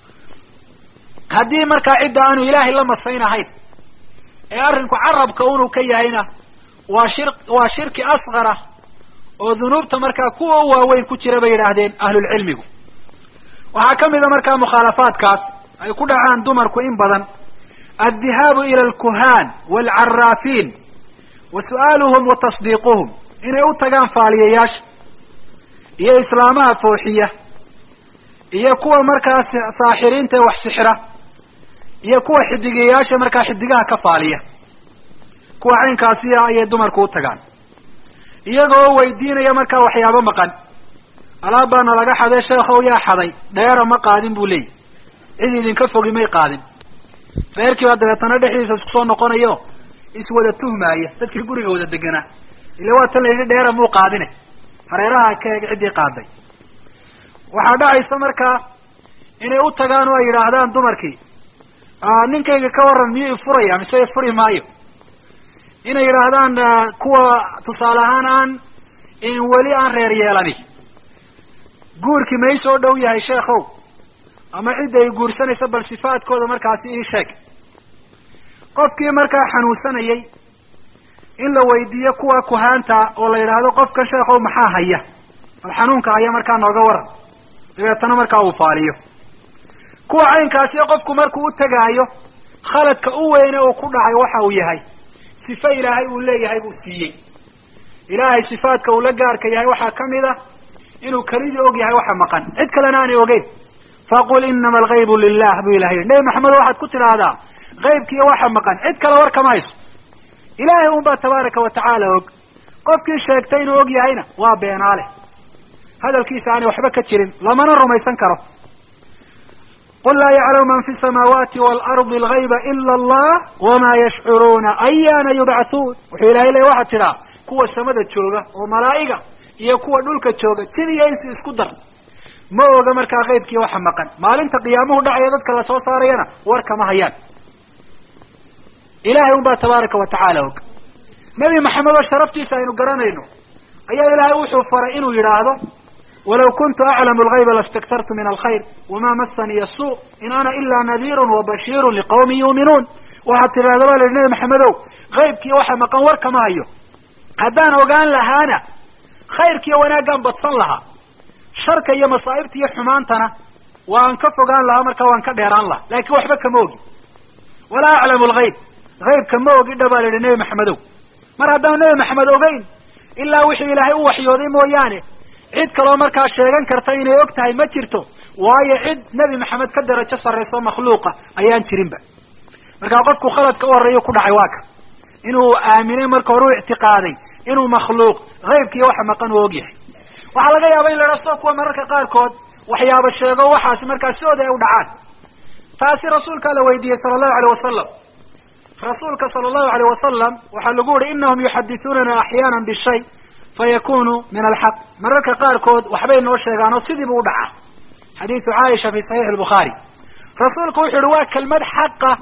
haddii markaa cidda aanu ilaahay la masayn ahayn ee arrinku carabka unuu ka yahayna waa shir waa shirki asqara oo dunuubta markaa kuwa u waaweyn ku jira bay yidhaahdeen ahlulcilmigu waxaa kamid a markaa mukhaalafaadkaas ay ku dhacaan dumarku in badan addihaabu ila alkuhaan waalcaraafiin wa su'aaluhum wa tasdiiquhum inay u tagaan faaliyayaasha iyo islaamaha fooxiya iyo kuwa markaa saaxiriinta ee wax sixira iyo kuwa xidigayaasha markaa xidigaha ka faaliya kuwa caynkaasiya ayay dumarku u tagaan iyagoo weydiinaya markaa waxyaabo maqan alaab baana laga xaday sheekhow yaa xaday dheera ma qaadin buu leeyahy cid idinka fogi may qaadin reerkii baa dabeetana dhexdiisa isku soo noqonayo iswada tuhmaaya dadkii guriga wada deganaa ila waa tan la yidhi dheera muu qaadine hareeraha ka eeg ciddii qaaday waxaa dhacaysa markaa inay u tagaan oo ay yidhaahdaan dumarkii ninkayga ka waran miyuu ifuraya mise ifuri maayo inay yidhaahdaan kuwa tusaale ahaan aan weli aan reer yeelani guurkii may soo dhow yahay sheekhow ama cidda ay guursanaysa bal sifaadkooda markaasi ii sheeg qofkii markaa xanuunsanayay in la weydiiyo kuwa kuhaanta oo la yidhaahdo qofkan sheekhow maxaa haya bal xanuunka haya markaa nooga waran dabeetana markaa uu faaliyo kuwa caynkaasi qofku markuu u tegaayo khaladka u weyne uu ku dhacay waxa uu yahay sife ilaahay uu leeyahay buu siiyey ilaahay sifaadka uu la gaarka yahay waxaa kamid a inuu kelidii og yahay waxa maqan cid kalena aanay ogeyn faqul inama algaybu lilah buu ilahay nebi maxamed waxaad ku tidhaahdaa gaybkiiyo waxa maqan cid kale war kama hayso ilaahay un baa tabaaraka watacaala og qofkii sheegtay inuu og yahayna waa beenaale hadalkiisa aanay waxba ka jirin lamana rumaysan karo qul laa yaclamu man fi samaawaati waalardi algayba ila allah wama yashcuruuna ayaana yubcathuun wuxuu ilahay leey waxaad tidhaa kuwa samada jooga oo malaa'iga iyo kuwa dhulka jooga tid iyo insi isku dar ma oga markaa qaybkii waxa maqan maalinta qiyaamuhu dhacaya dadka lasoo saarayana war kama hayaan ilahay un baa tabaaraka watacaala og nebi maxamed oo sharaftiisa aynu garanayno ayaa ilaahay wuxuu faray inuu yidhaahdo walaw kuntu aclamu algayba lastaktartu min alkhayr wama masaniya suu in ana ila nadiirun wabashiirun liqawmin yuuminuun waxaad tidhahda baa la yihi nebi maxamedow qaybkiiyo waxa maqan war kama hayo haddaan ogaan lahaana khayrkiiyo wanaaggaan badsan lahaa sharka iyo masaa'ibta iyo xumaantana waan ka fogaan lahaa markaa waan ka dheeraan lahaa laakiin waxba kama ogi walaa aclamu algayb haybka ma ogi dha baa la yihi nebi maxamedow mar haddaan nebi maxamed ogeyn ilaa wixii ilaahay u waxyooday mooyaane cid kaloo markaa sheegan karta inay og tahay ma jirto waayo cid nebi maxamed ka darajo sarrayso makhluuqa ayaan jirinba markaa qofku khaladka u horreeya ku dhacay waa ka inuu aaminay marka hore u ictiqaaday inuu makhluuq haybkiiyo waxa maqan uu og yahay waxaa laga yaaba in la idhaha soo kuwa mararka qaarkood waxyaaba sheego waxaasi markaa sidooda ay u dhacaan taasi rasuulkaa la weydiiyey sala allahu alayh wasalam rasuulka sala allahu alayh wasalam waxaa lagu yihi inahum yuxadithuunana axyaana bishay fayakunu min alxaq mararka qaarkood waxbay noo sheegaan oo sidiibu u dhacaa xadiidu caaisha fi saxiix albukhaari rasuulku wuxu uhi waa kelmad xaqa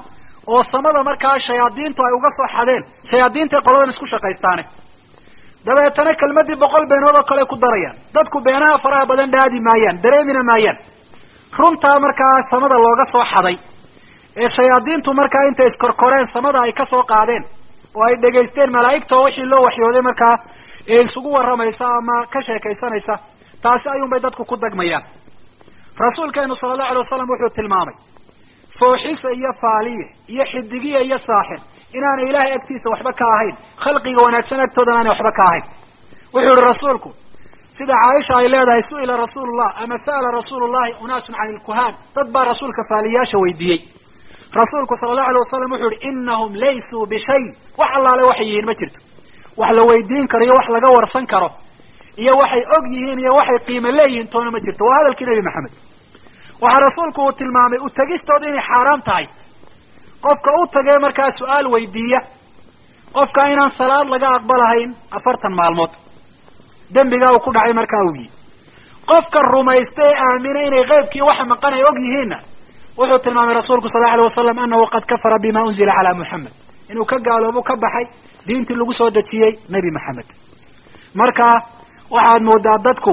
oo samada markaa shayaadiintu ay uga soo xadeen shayaadiintay qoladan isku shaqaystaane dabeetana kelmadii boqol beenood oo kale ku darayaan dadku beenaha faraha badan dhaadi maayaan dareemina maayaan runtaa markaa samada looga soo xaday ee shayaadiintu markaa intay iskorkoreen samada ay kasoo qaadeen oo ay dhegaysteen malaa'igta oo wixii loo waxyooday markaa ee isugu warramaysa ama ka sheekaysanaysa taasi ayuunbay dadku ku dagmayaan rasuulkeenu sala allahu alay wasalam wuxuu tilmaamay fooxisa iyo faaliye iyo xidigiya iyo saaxir inaanay ilaahay agtiisa waxba ka ahayn khalqiga wanaagsan agtoodana aanay waxba ka ahayn wuxuu yihi rasuulku sida caaisha ay leedahay su-ila rasuulullah ama sa'ala rasuulu llahi unaasun can ilkuhaan dad baa rasuulka faaliyayaasha weydiiyey rasuulku sala allahu alay wasalam wuxuu yihi inahum laysuu bishay wax allaale waxay yihiin ma jirto wax la weydiin karo iyo wax laga warsan karo iyo waxay og yihiin iyo waxay qiimo leeyihiin toona ma jirto waa hadalkii nebi maxamed waxaa rasuulku uu tilmaamay utagistooda inay xaaraam tahay qofka u tagee markaa su-aal weydiiya qofka inaan salaad laga aqbalahayn afartan maalmood dembigaa uu ku dhacay markaa uu yihi qofka rumaysta ee aamina inay qeybkii waxa maqan ay og yihiinna wuxuu tilmaamay rasuulku sal lla alay wasalam anahu qad kafara bima unzila calaa muxamed inuu ka gaaloobo ka baxay diintii lagu soo dejiyey nebi maxamed marka waxaad moodaa dadku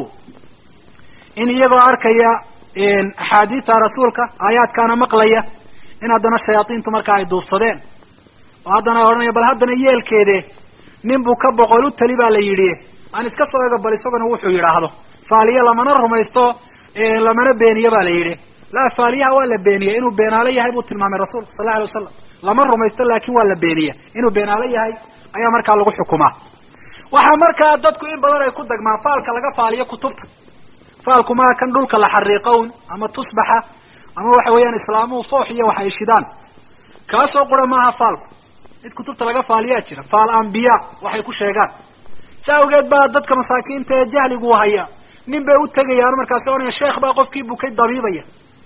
in iyagoo arkaya axaadiista rasuulka aayaadkaana maqlaya in haddana shayaadiintu markaa ay duufsadeen oo haddana ay odhanaya bal haddana yeelkeede nin buu ka boqol u tali baa la yidhi aan iska soo ego bal isaguna wuxuu yidhaahdo faaliye lamana rumaysto lamana beeniye ba la yidhi la faaliyaha waa la beeniyey inuu beenaalo yahay buu tilmaamay rasuulka sal la alay wasalam lama rumaysto laakin waa la beeniya inuu beenaalo yahay ayaa markaa lagu xukumaa waxaa markaa dadku in badan ay ku dagmaan faalka laga faaliyo kutubta faalku maa kan dhulka la xariiqown ama tusbaxa ama waxa weeyaan islaamuhu foox iyo wax ay shidaan kaasoo qura maaha faalku mid kutubta laga faaliyaa jira faal ambiya waxay ku sheegaan si awgeed baa dadka masaakiinta ee jahligu haya nin bay u tegayaan markaasi ohanaya sheekh baa qofkii bukay dabiibaya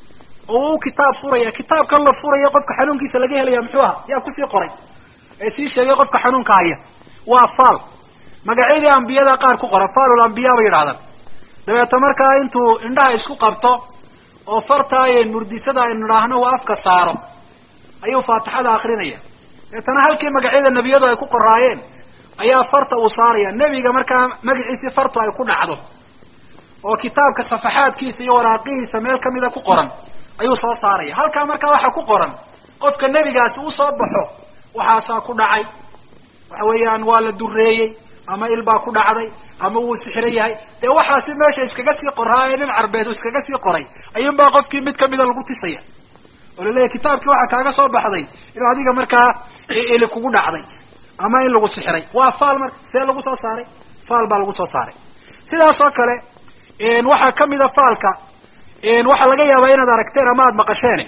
oo u kitaab furaya kitaabkan la furaya qofka xanuunkiisa laga helaya muxuu aha yaa kusii qoray ee sii sheegay qofka xanuunka haya waa faal magacyadii ambiyada qaar ku qora faalul ambiya bay yidhahdaan dabeeta markaa intuu indhaha isku qabto oo fartaaye murdisada aynu idhaahno uu afka saaro ayuu faatixada akrinaya deetana halkii magacyada nebiyadu ay ku qoraayeen ayaa farta uu saaraya nebiga markaa magaciisii fartu ay ku dhacdo oo kitaabka safaxaadkiisa iyo waraaqihiisa meel kamida ku qoran ayuu soo saaraya halkaa markaa waxa ku qoran qofka nebigaasi uu soo baxo waxaasaa ku dhacay waxa weeyaan waa la dureeyey ama il baa ku dhacday ama wuu sixran yahay dee waxaasi meesha iskaga sii qoraaye nin carbeed uu iskaga sii qoray ayuun baa qofkii mid kamida lagu tisaya oo laleeyahy kitaabkii waxaa kaaga soo baxday inuu adiga markaa ili kugu dhacday ama in lagu sixray waa faal marka see lagu soo saaray faal baa lagu soo saaray sidaas oo kale waxaa kamida faalka waxaa laga yaabaa inaad aragteen ama aad maqasheen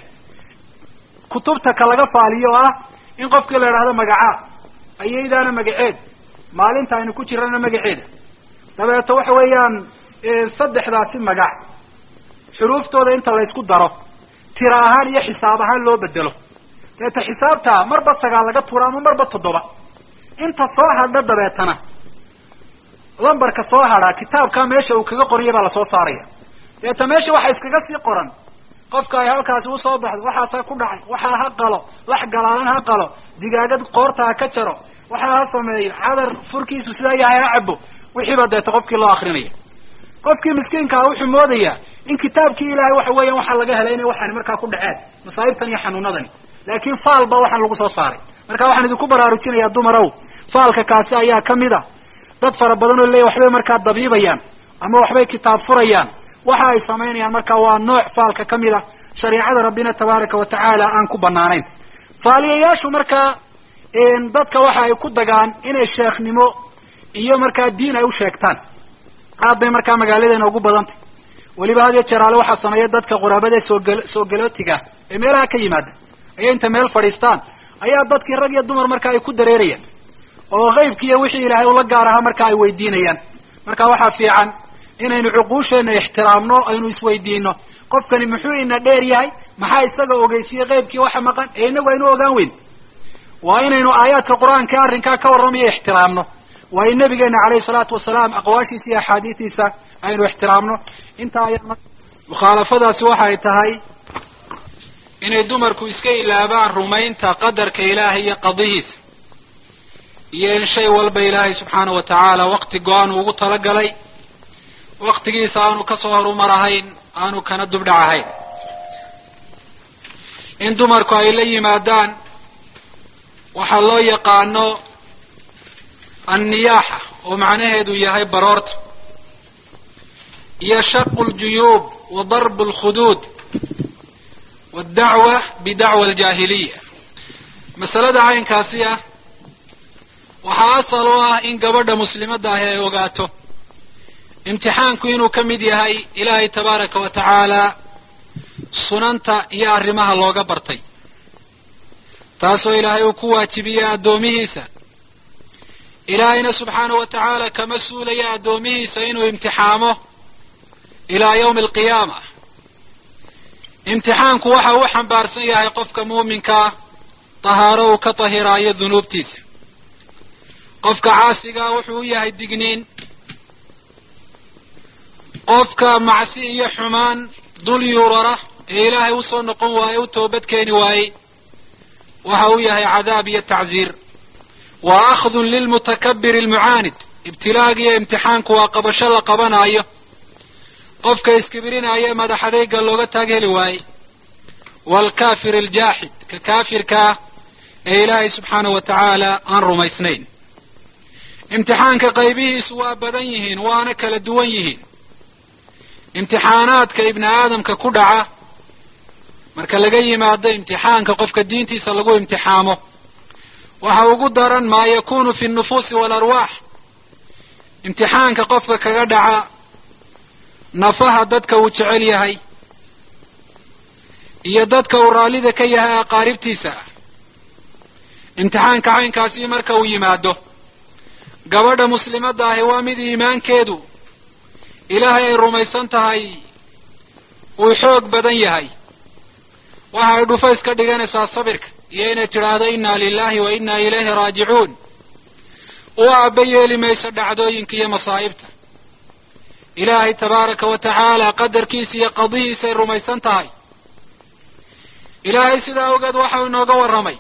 kutubta ka laga faaliyo oo ah in qofkii la idhahdo magacaa ayaydaana magaceed maalinta aynu ku jirana magaceeda dabeeto waxa weeyaan saddexdaasi magac xuruuftooda inta la isku daro tira ahaan iyo xisaab ahaan loo bedelo dabeeta xisaabta marba sagaal laga tuuro ama marba toddoba inta soo hadha dabeetana lambarka soo hadhaa kitaabka meesha uu kaga qoriyay baa lasoo saaraya dabeeta meesha waxa iskaga sii qoran qofka ay halkaasi usoo baxdo waxaasa ku dhacay waxaa ha qalo lax galaalan ha qalo digaagad qoorta ha ka jaro waxaa ha sameeyo xadar furkiisu sidaa yahay ha cabo wixiiba deeta qofkii loo akrinaya qofkii miskiinkaa wuxuu moodayaa in kitaabkii ilaahay waxa weeyaan waxaa laga helay inay waxaani markaa ku dhaceen masaa'ibtan iyo xanuunadani laakin faal ba waxaan lagu soo saaray marka waxaan idinku baraarujinaya dumarow faalka kaasi ayaa kamid a dad fara badan oo leeya waxbay markaa dabiibayaan ama waxbay kitaab furayaan waxa ay samaynayaan marka waa nooc faalka kamid a shareicada rabbina tabaaraka wa tacaala aan ku banaanayn faaliyayaashu markaa dadka waxa ay ku dagaan inay sheekhnimo iyo markaa diin ay u sheegtaan aad bay markaa magaaladeena ugu badantay weliba had iyo jeeraale waxaa sameeya dadka quraabada ee soogel soo galootiga ee meelaha ka yimaada ayay inta meel fadhiistaan ayaa dadkii rag iyo dumar marka ay ku dareerayaan oo qeybki iyo wixii ilaahay ula gaar ahaa marka ay weydiinayaan marka waxaa fiican inaynu cuquusheena ixtiraamno aynu isweydiino qofkani muxuu ina dheer yahay maxaa isaga ogeysiye qeybkii waxa maqan ee inagu aynu ogaan weyn waa inaynu aayaadka qur-aanka arrinkaa ka warramayo ixtiraamno waa in nabigeena caleyhi salaatu wasalaam aqwaashiisa iyo axaadiistiisa aynu ixtiraamno intaa aya mukhaalafadaasi waxay tahay inay dumarku iska ilaabaan rumaynta qadarka ilaahay iyo qadihiisa iyo in shay walba ilaahay subxaana wa tacaala wakti go-aan ugu talagalay waktigiisa aanu kasoo horumar ahayn aanu kana dubdhac ahayn in dumarku ay la yimaadaan waxaa loo yaqaano anniyaaxa oo macnaheedu yahay baroorta iyo shaqu ljuyuub wa darbu lkhuduud waddacwa bidacwa aljaahiliya masalada caynkaasi ah waxaa asal u ah in gabadha muslimadda ahi ay ogaato imtixaanku inuu ka mid yahay ilaahay tabaaraka wa tacaala sunanta iyo arrimaha looga bartay taasoo ilaahay uu ku waajibiyey addoomihiisa ilaahayna subxaana wa tacaala kama suulaya addoomihiisa inuu imtixaamo ilaa yawmi alqiyaama imtixaanku waxa uu xambaarsan yahay qofka muuminkaa tahaaro uu ka tahiraayo dunuubtiisa qofka caasigaa wuxuu u yahay digniin qofka macsi iyo xumaan dul yuurara ee ilaahay usoo noqon waaye u toobad keeni waayey waxa uu yahay cadaab iyo tacziir wa akhdun lilmutakabir almucaanid ibtilaaga iyo imtixaanku waa qabasho la qabanaayo qofka iskibirinaayo ee madax adeyga looga taag heli waaye waalkafir aljaaxid ka kaafirkaa ee ilaahay subxaana wa tacaala aan rumaysnayn imtixaanka qaybihiisu waa badan yihiin waana kala duwan yihiin imtixaanaadka ibni aadamka ku dhaca marka laga yimaado imtixaanka qofka diintiisa lagu imtixaamo waxa ugu daran maa yakunu fi nnufuusi waalarwaax imtixaanka qofka kaga dhaca nafaha dadka uu jecel yahay iyo dadka uu raallida ka yahay aqaaribtiisa imtixaanka caynkaasi marka uu yimaado gabadha muslimadda ahi waa mid iimaankeedu ilaahay ay rumaysan tahay uu xoog badan yahay waxa ay dhufays ka dhiganaysaa sabirka iyo inay tidhaahdo inna lilahi wa inna ilayhi raajicuun u aaba yeeli mayso dhacdooyinka iyo masaa'ibta ilaahay tabaaraka wa tacaala qadarkiisa iyo qadihiisay rumaysan tahay ilaahay sidaa ogeed waxau inooga warramay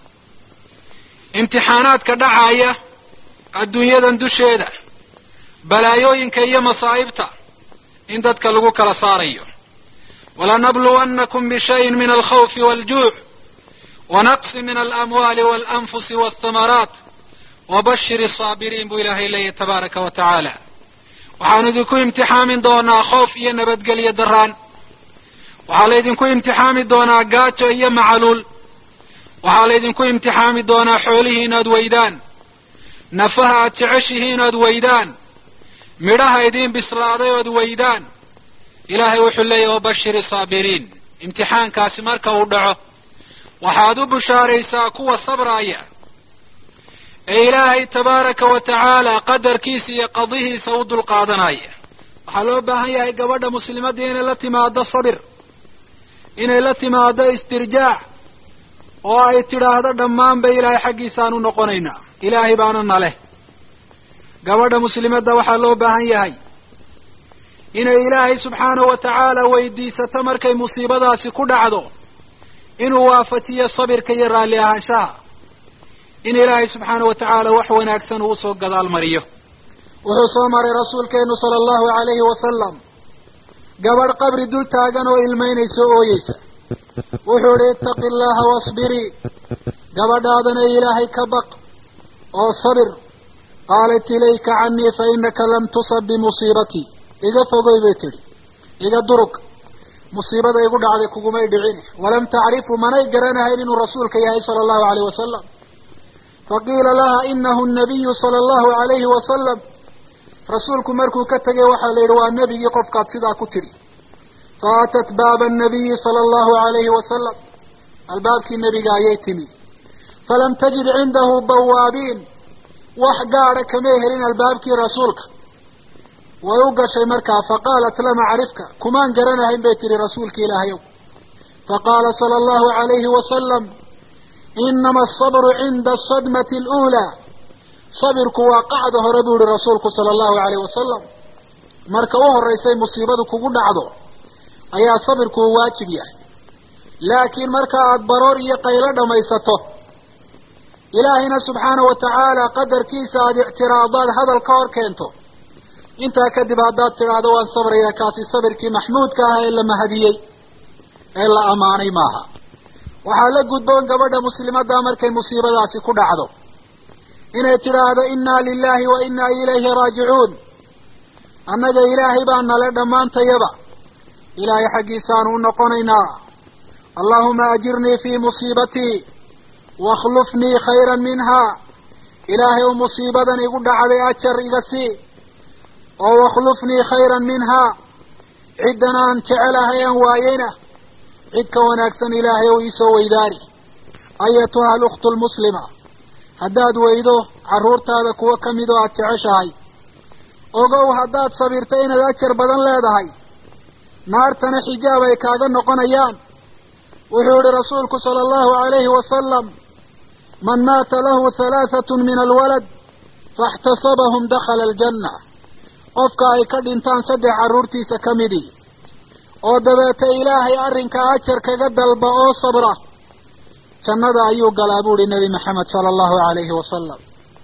imtixaanaadka dhacaya adduunyadan dusheeda balaayooyinka iyo masaa'ibta in dadka lagu kala saarayo walanabluwannakum bishayin min alkhawfi waaljuuc wanaqsi min alamwaali waalanfusi walthamaraat wabashir asaabiriin buu ilaahay leeyahy tabaaraka wa tacaala waxaanu idinku imtixaamin doonaa khoof iyo nabadgelyo daraan waxaa laydinku imtixaami doonaa gaajo iyo macaluul waxaa laydinku imtixaami doonaa xoolihii inaad weydaan nafaha aad jeceshihiin ood weydaan midhaha idiin bislaaday ood weydaan ilaahay wuxuu leeyahy wabashir saabiriin imtixaankaasi marka uu dhaco waxaad u bushaaraysaa kuwa sabraaya ee ilaahay tabaaraka wa tacaala qadarkiisa iyo qadihiisa u dulqaadanaya waxaa loo baahan yahay gabadha muslimadii inay la timaado sabir inay la timaado istirjaac oo ay tidhaahdo dhammaanba ilaahay xaggiisaan u noqonaynaa ilaahay baana naleh gabadha muslimadda waxaa loo baahan yahay inay ilaahay subxaanahu wa tacaala weydiisato markay musiibadaasi ku dhacdo inuu waafajiyo sabirka iyo raalli ahaanshaha in ilaahay subxaanahu wa tacaala wax wanaagsan uu usoo gadaal mariyo wuxuu soo maray rasuulkeenu sala allahu calayhi wasalam gabadh qabri dul taagan oo ilmeynaysa o ooyeysa wuxuu ihi ittaqi allaha wasbirii gabadhaadana ilaahay ka baq oo sabir qaalat ilayka canii fa inaka lam tusab bimusiibatii iga fogoy bay tidhi iga durug musiibada igu dhacday kugumay dhicin walam tacrifu manay garanahayn inuu rasuulka yahay sala allahu alayh wasalam faqiila laha inahu nabiyu sala allahu alayhi wasalam rasuulku markuu ka tegay waxaa la yidhi waa nebigii qofkaad sidaa ku tidhi faatat baaba annabiyi sala allahu alayhi wasalam albaabkii nebiga ayay timi falam tajid cindahu bawaabiin wax gaada kamay helin albaabkii rasuulka way u gashay markaa faqaalat lam acrifka kumaan garanahayn bay tihi rasuulka ilaahayow faqaala sala allahu alayhi wasalam inama asabru cinda asadmati aluulaa sabirku waa qacda hore buu yihi rasuulku sala allahu alayh wasalam marka u horeysay musiibadu kugu dhacdo ayaa sabirku uu waajib yahay laakiin marka aada baroor iyo qaylo dhamaysato ilaahayna subxaana wa tacaala qadarkiisa aada ictiraadaad hadal ka hor keento intaa kadib haddaad tidhaahdo waan sabraya kaasi sabirkii maxmuudka ah ee la mahadiyey ee la ammaanay maaha waxaa la gudboon gabadha muslimadda markay musiibadaasi ku dhacdo inay tidhaahdo inna lilahi wa inna ilayhi raajicuun annaga ilaahay baa nale dhammaantayaba ilaahay xaggiisaanu u noqonaynaa allahuma ajirnii fii musiibatii wakhlufnii khayran minha ilaahay u musiibadan igu dhacday ajar iga sii oo wakhlufnii khayran minhaa ciddan aan jecelahay aan waayeyna cid ka wanaagsan ilaahay ou iisoo weydaari ayatuha alukhtu lmuslima haddaad weydo carruurtaada kuwo ka mid oo aada jeceshahay ogow haddaad sabirta inaad ajar badan leedahay naartana xijaab ay kaaga noqonayaan wuxuu yihi rasuulku sala allahu alayhi wasalam man maata lahu halaahatun min alwalad faاxtasabahum dakhala aljanna qofka ay ka dhintaan saddex carruurtiisa ka midii oo dabeeta ilaahay arrinkaa ajar kaga dalba oo sabra jannada ayuu galaa buuhi nebi maxamed sala allahu alayhi wasalam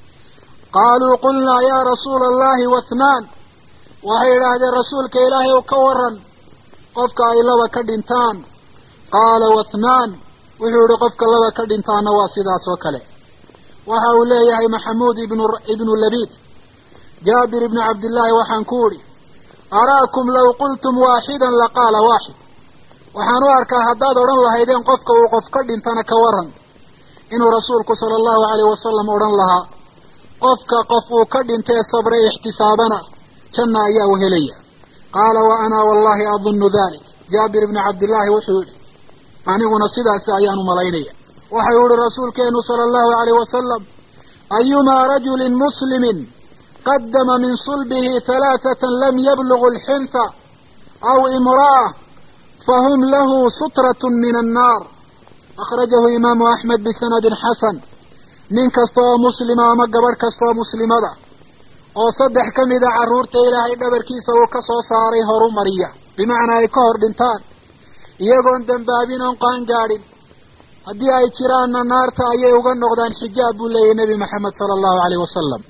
qaaluu qulnaa yaa rasuula allahi wathnaan waxay idhaahdeen rasuulka ilaahay ow ka waran qofka ay laba ka dhintaan qaala wathnaan wuxuu yihi qofka laba ka dhintaana waa sidaas oo kale waxa uu leeyahay maxamuud ibnu ibnu labiid jaabir ibnu cabdillaahi waxaan ku idhi araakum law qultum waaxidan laqaala waaxid waxaan u arkaa haddaad odhan lahaydeen qofka uu qof ka dhintana ka waran inuu rasuulku sala allahu alayh wasalam odhan lahaa qofka qof uu ka dhintee sabre ixtisaabana janna ayaa u helaya qaala wa ana wallahi adunnu dalik jaabir ibnu cabdillaahi wuxuu yihi aniguna sidaasi ayaan u malaynaya waxau yihi rasuulkeenu sala allahu alayh wasalam ayumaa rajulin muslimin qadama min sulbihi halaathatan lam yablugu alxinsa aw imra'a fahum lahu sutratun min annaar akhrajahu imaamu axmed bisanadin xasan nin kasta oo muslima ama gabadh kasta oo muslimada oo saddex ka mida carruurta ilaahay dhabarkiisa uu ka soo saaray horu mariya bimacnaa ay ka hor dhintaan iyagoon dembaabin oon qaan gaadhin haddii ay jiraanna naarta ayay uga noqdaan xijaab buu leeyahy nebi maxamed sala allahu alayh wasalam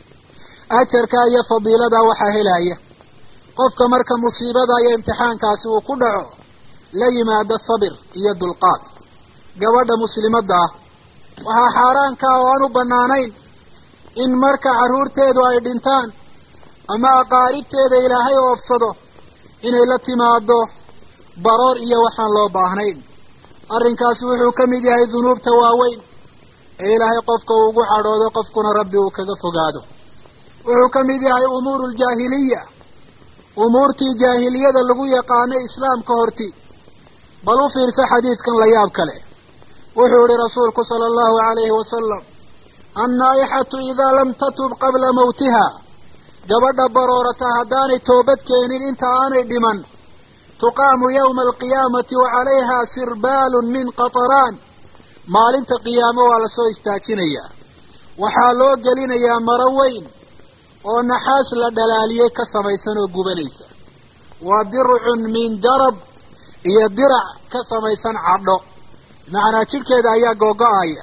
ajarka iyo fadiilada waxaa helaya qofka marka musiibada iyo imtixaankaasi uu ku dhaco la yimaado sabir iyo dulqaad gabadha muslimadda ah waxaa xaaraanka oo aan u banaanayn in marka carruurteedu ay dhintaan ama aqaaribteeda ilaahay oofsado inay la timaado baroor iyo waxaan loo baahnayn arrinkaasi wuxuu ka mid yahay dunuubta waaweyn ee ilaahay qofka uu ugu cadhoodo qofkuna rabbi uu kaga fogaado wuxuu ka mid yahay umuuru aljaahiliya umuurtii jaahiliyada lagu yaqaanay islaamka horti bal u fiirsa xadiidkan la yaab kale wuxuu yihi rasuulku sala allahu alayhi wasalam annaa-ixatu idaa lam tatub qabla mawtiha gabadha baroorata haddaanay toobad keenin inta aanay dhiman tuqaamu yawma alqiyaamati wa calayha sirbaalun min qataraan maalinta qiyaamo waa lasoo istaajinayaa waxaa loo gelinayaa maro weyn oo naxaas la dhalaaliyey ka samaysan oo gubanaysa wa dircun min jarab iyo dirac ka samaysan cadho macnaa jidhkeeda ayaa googo-aya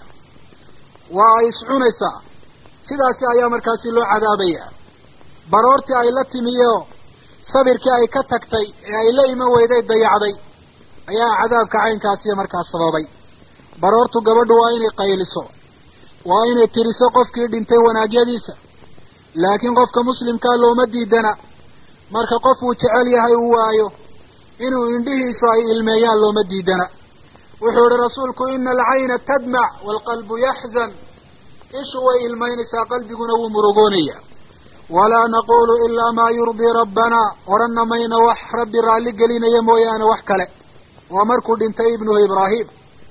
waa ay iscunaysaa sidaasi ayaa markaasi loo cadaabaya baroortii ay la timiyo sabirkii ay ka tagtay ee ay la iman weyday dayacday ayaa cadaabka caynkaasiyo markaas sababay baroortu gabadhu waa inay qayliso waa inay tiriso qofkii dhintay wanaagyadiisa laakiin qofka muslimkaa looma diidana marka qof uu jecel yahay uu waayo inuu indhihiisu ay ilmeeyaan looma diidana wuxuu ihi rasuulku ina alcayna tadmac waalqalbu yaxzan ishu way ilmaynaysaa qalbiguna wuu murugoonaya walaa naqulu ilaa maa yurdii rabbana odhanna mayna wax rabbi raalli gelinaya mooyaane wax kale waa markuu dhintay ibnuhu ibraahim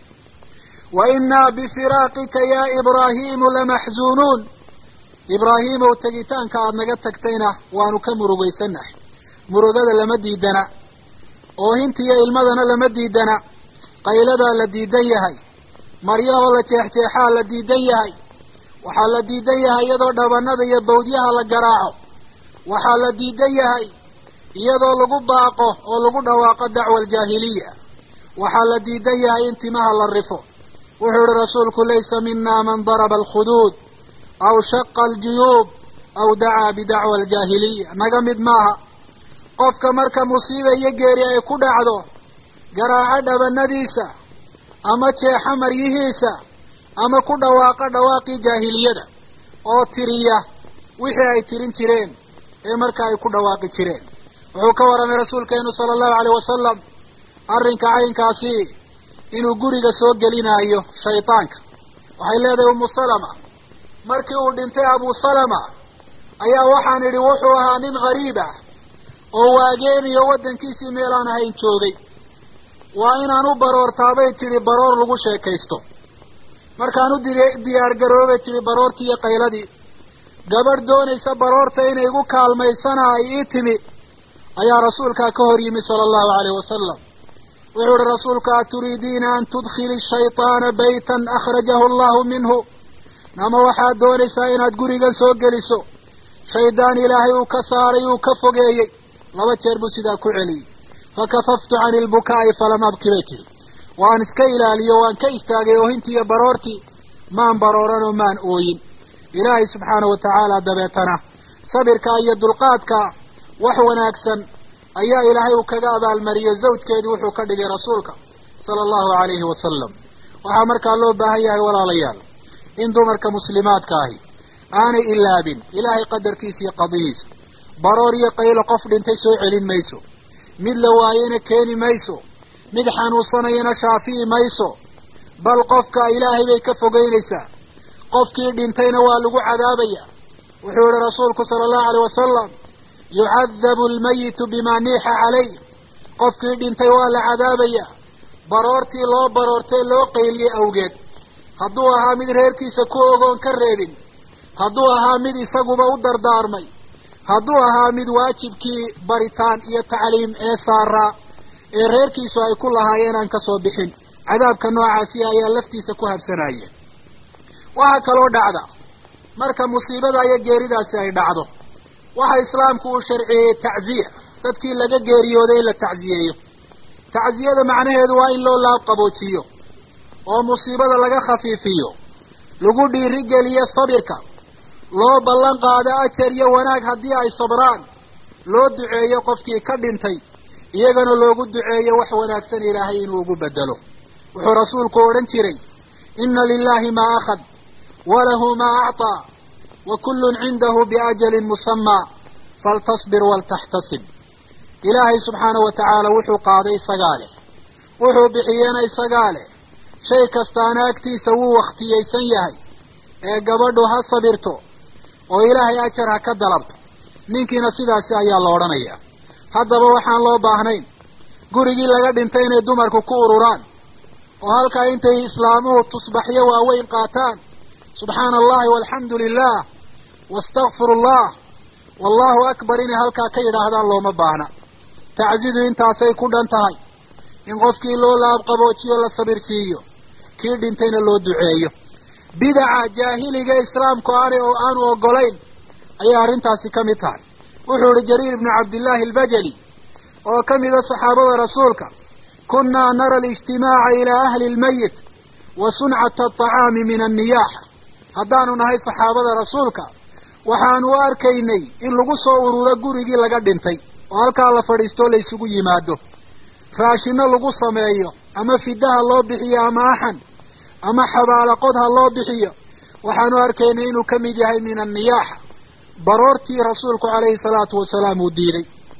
wa innaa bifiraaqika ya ibraahimu lamaxzuunuun ibraahimow tegitaanka aada naga tagtayna waanu ka murugaysanahay murugada lama diidana oohinta iyo ilmadana lama diidana qayladaa la diidan yahay maryahoo la jeexjeexaa la diidan yahay waxaa la diidan yahay iyadoo dhabanada iyo bawdyaha la garaaco waxaa la diidan yahay iyadoo lagu baaqo oo lagu dhawaaqo dacwa aljaahiliya waxaa la diidan yahay in timaha la rifo wuxuu ihi rasuulku laysa mina man daraba alkhuduud aw shaqa aljuyuub aw dacaa bidacwa aljaahiliya naga mid maaha qofka marka musiiba iyo geeri ay ku dhacdo garaaco dhabanadiisa ama jeexa maryihiisa ama ku dhawaaqa dhawaaqii jaahiliyada oo tiriya wixii ay tirin jireen ee marka ay ku dhawaaqi jireen wuxuu ka warramay rasuulkeenu sala allahu alayh wasalam arrinka caynkaasi inuu guriga soo gelinaayo shaydaanka waxay leedahay umu salama markii uu dhintay abu salama ayaa waxaan idhi wuxuu ahaa nin gariib ah oo waageeniyo waddankiisii meel aan ahayn joogay waa inaan u baroortaabay tidhi baroor lagu sheekaysto markaan u di diyaar garoobay tidhi baroortii iyo qayladii gabadh doonaysa baroorta inay igu kaalmaysana ay ii timi ayaa rasuulkaa ka hor yimi sala allahu alayhi wasalam wuxuu ihi rasuulku aturiidiina an tudkhili shayطaana baytan akhrajahu allahu minhu ama waxaad doonaysaa inaad gurigan soo geliso shaydaan ilaahay uu ka saaray uu ka fogeeyey laba jeer buu sidaa ku celiyey fakafaftu cani lbukaa'i falam abki bay tiri waan iska ilaaliyo waan ka istaagay oohintii iyo baroortii maan barooran oo maan ooyin ilaahay subxaana wa tacaala dabeetana sabirka iyo dulqaadka wax wanaagsan ayaa ilaahay uu kaga abaalmariyey zawjkeedii wuxuu ka dhigay rasuulka sala allahu alayhi wasalam waxaa markaa loo baahan yahay walaalayaal in dumarka muslimaadka ahi aanay ilaabin ilaahay qadarkiisa iyo qadihiisa baroor iyo qaylo qof dhintay soo celin mayso mid la waayena keeni mayso mid xanuunsanayana shaafi'i mayso bal qofka ilaahay bay ka fogeynaysaa qofkii dhintayna waa lagu cadaabaya wuxuu yihi rasuulku sala allahu alayh wasalam yucadabu almayitu bima niixa calayh qofkii dhintay waa la cadaabaya baroortii loo baroortay loo qayliyey awgeed hadduu ahaa mid reerkiisa ku ogoon ka reebin hadduu ahaa mid isaguba u dardaarmay hadduu ahaa mid waajibkii baritaan iyo tacliim ee saaraa ee reerkiisu ay ku lahaayeen aan ka soo bixin cadaabka noocaasi ayaa laftiisa ku habsanaya waxaa kaloo dhacda marka musiibada iyo geeridaasi ay dhacdo waxa islaamku uu sharciyeeyey tacziya dadkii laga geeriyooday in la tacziyeeyo tacziyada macnaheedu waa in loo laab qaboojiyo oo musiibada laga khafiifiyo lagu dhiirigeliyo sabirka loo ballan qaado ajar iyo wanaag haddii ay sabraan loo duceeyo qofkii ka dhintay iyagana loogu duceeyo wax wanaagsan ilaahay inuu ugu bedelo wuxuu rasuulku odhan jiray inna lilahi maa akhad walahu maa acطaa wa kullun cindahu biajalin musamaa faltasbir waltaxtasib ilaahay subxaana wa tacaala wuxuu qaaday isagaa leh wuxuu bixiyena isagaa leh shay kastaana agtiisa wuu wakhtiyeysan yahay ee gabadhu ha sabirto oo ilaahay ajar ha ka dalabto ninkiina sidaasi ayaa la odhanayaa haddaba waxaan loo baahnayn gurigii laga dhintay inay dumarku ku ururaan oo halkaa intay islaamuhu tusbaxyo waaweyn qaataan subxaana allahi walxamdu lilah wastakfiru allah wallahu akbar inay halkaa ka yidhaahdaan looma baahna taczidu intaasay ku dhan tahay in qofkii loo laabqaboojiyo la sabirsiiyo kii dhintayna loo duceeyo bidaca jaahiliga islaamku aanay oo aanu ogolayn ayay arrintaasi ka mid tahay wuxuu ihi jariir ibnu cabdillahi albajali oo ka mida saxaabada rasuulka kunnaa nara alijtimaaca ilaa ahli lmayit wa suncata atacaami min anniyaaxa haddaanu nahay saxaabada rasuulka waxaanu u arkaynay in lagu soo ururo gurigii laga dhintay oo halkaa la fadhiistoo la isugu yimaado raashino lagu sameeyo ama fidaha loo bixiyo ama axan ama xabaalaqod ha loo bixiyo waxaanu arkaynay inuu ka mid yahay min anniyaaxa baroortii rasuulku calayhi salaatu wasalaam uu diiday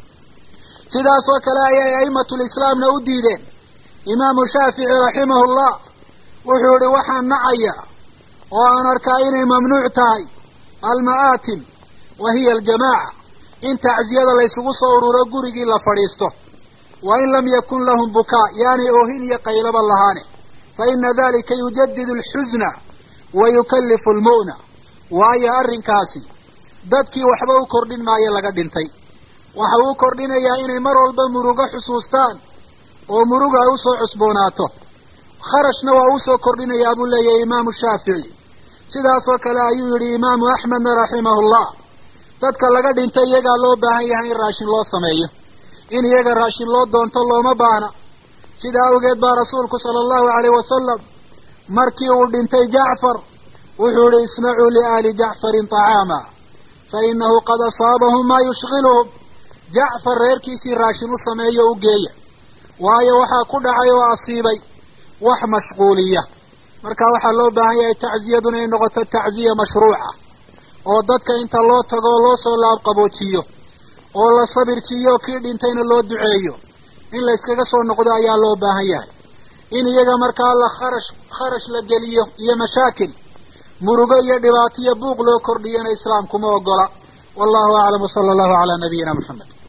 sidaas oo kale ayay a'imatulislaamna u diideen imaamu shaafici raximahullah wuxuu ihi waxaan nacaya oo aan arkaa inay mamnuuc tahay alma'aatim wa hiya aljamaaca in tacziyada laysugu soo ururo gurigii la fadhiisto wa in lam yakun lahum bukaa yaanay oohin iyo qaylaba lahaane fa ina dalika yujadidu alxusna wa yukallifu almu'na waayo arrinkaasi dadkii waxba u kordhin maayo laga dhintay waxa uu kordhinayaa inay mar walba murugo xusuustaan oo muruga ay usoo cusboonaato kharashna waa usoo kordhinayaa buu leeyahay imaamu shaafici sidaas oo kale ayuu yidhi imaamu axmedna raximahullah dadka laga dhintay iyagaa loo baahan yahay in raashin loo sameeyo in iyaga raashin loo doonto looma baahna sidaa awgeed baa rasuulku sala allahu alayh wasalam markii uu dhintay jacfar wuxuu ihi isnacuu liaali jacfarin طacaama fa inahu qad asaabahum maa yushkiluhum jacfar reerkiisii raashin u sameeyo u geeya waayo waxaa ku dhacay oo asiibay wax mashquuliya marka waxaa loo baahan yahay tacziyaduna inay noqoto tacziya mashruuca oo dadka inta loo tago oo loo soo laabqaboojiyo oo la sabirsiiyo kii dhintayna loo duceeyo in la iskaga soo noqdo ayaa loo baahan yahay in iyaga markaa la kharash kharash la geliyo iyo mashaakil murugo iyo dhibaato iyo buuq loo kordhiyana islaamkuma ogola wallahu aclam wsala allahu calaa nabiyina moxamed